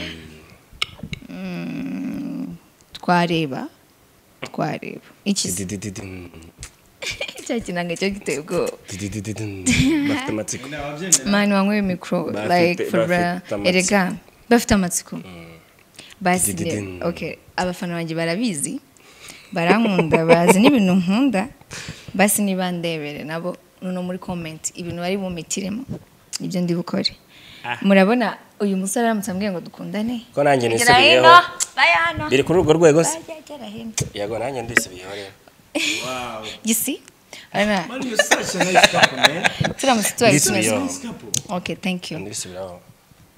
twareba twareba iki Dididididin. cya kinanga cyo giteye ubwoba Dididididin. bafite amatsiko mani wanyweye mikoro Bafite- like for bafite real amatsiko. erega bafite amatsiko basi Dididi. rero, okay abafana banjye barabizi barankunda bazi n'ibintu nkunda basi niba ndebere nabo no muri comment ibintu bari bumitiremo nibyo ndi bukore murabona uyu musore aramutse ambwiye ngo dukundane Ko nanjye Egera nisubiyeho. hino, baya hano biri kuri urwo rwego se Baya, egera hino. yego nanjye ndisubiyeho rero gisi Urabona, Man, you're such a nice couple, man. turamutse tubaye tumeze ndisubiyeho okay thank you ndisubiraho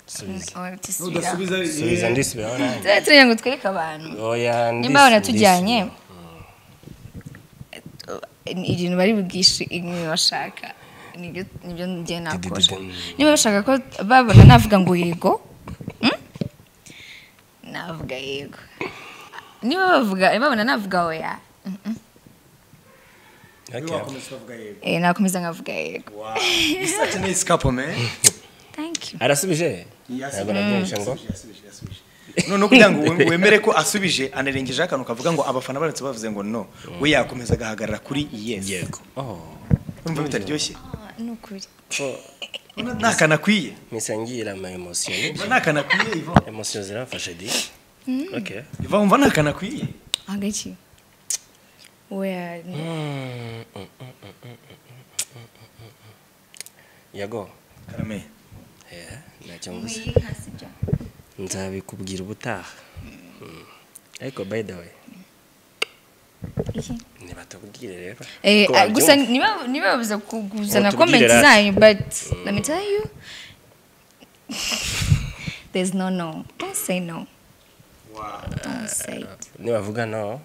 Subiza. Oh, tusubira. Udasubiza subiza ndisubiraho nanjye Tuba turagira ngo twereke abantu oya nimba baratujyanye ndisubiraho. ibintu bari bugishe ibintu bashaka nibyo nibyo njye nakora Didididum. niba bashaka ko babona navuga ngo yego mm? navuga yego niba bavuga babona navuga oya mm-mm. Okay. Eh, nakomeza nkavuga yego Wow. You're such a nice couple, man. thank you arasubije Yasubije. ntabwo nabyumvishe ngo none kugira ngo we- wemere ko asubije anarengejeho akantu kavuga ngo abafana baramutse bavuze ngo no we yakomeza agahagarara kuri yes yego Oh, urumva bitaryoshye Ah, ni ukuri oh, nakanakwiye misangira ama emosiyo ni nakanakwiye iva emosiyo zirafashe di Okay. iva wumva nakanakwiye agaki oya ni- Mm, mm, mm, mm, mm, mm, mm. yego karame Eh, ntacyo mvuze nzabikubwira ubutaha Mm. ariko by the way Iki? nibatubwire rero Eh, ko ah, gusa wabyumva. niba niba babuza kuzana Ngo comment tubwire rasi. zanyu but let me tell you there's no no don't say no don't say it nibavuga no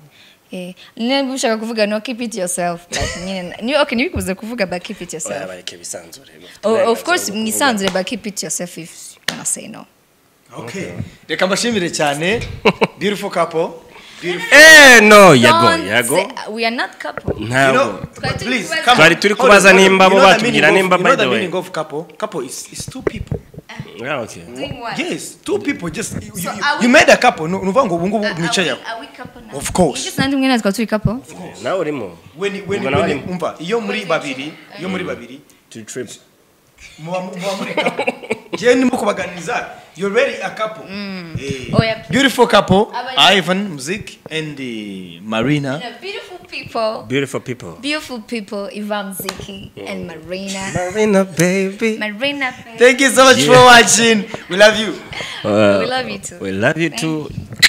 eh niba ushaka kuvuga no keep it yourself but nyine niba okay niba kubuza kuvuga but keep it oya yourself bareke bisanzure oh, of course mwisanzure but keep it yourself if you wanna say no Okay. reka mbashimire cyane beautiful couple beautiful eh no yego Don't yego say- we are not couple You ntabwo know, Twari turi please, kubaza- come on. Twari turi Hold on, kubaza hold on. nimba You bo know the batubwira meaning nimba, of- you by know the the way. meaning of couple couple is is two people Ah, okay doing what yes two people just you, you, So you, are we- you made a couple no nuvuga ngo ubu ngubu Are- are we- mwicayeho are we couple now? Of course. Nigeze nandi mwe natwe turi couple nawe urimo When- when- Ubwo nawe when- urimo umva iyo muri babiri iyo muri babiri to trip muba mu- muba muri couple njyewe ndimo kubaganiriza you're already a couple Eh. oya beautiful couple Abanye- Ivan Muzik and eh, Marina The beautiful people beautiful people beautiful people Ivan Ziki and Marina. Marina baby Marina, thank you so much for watching we love you we love you too. we love you too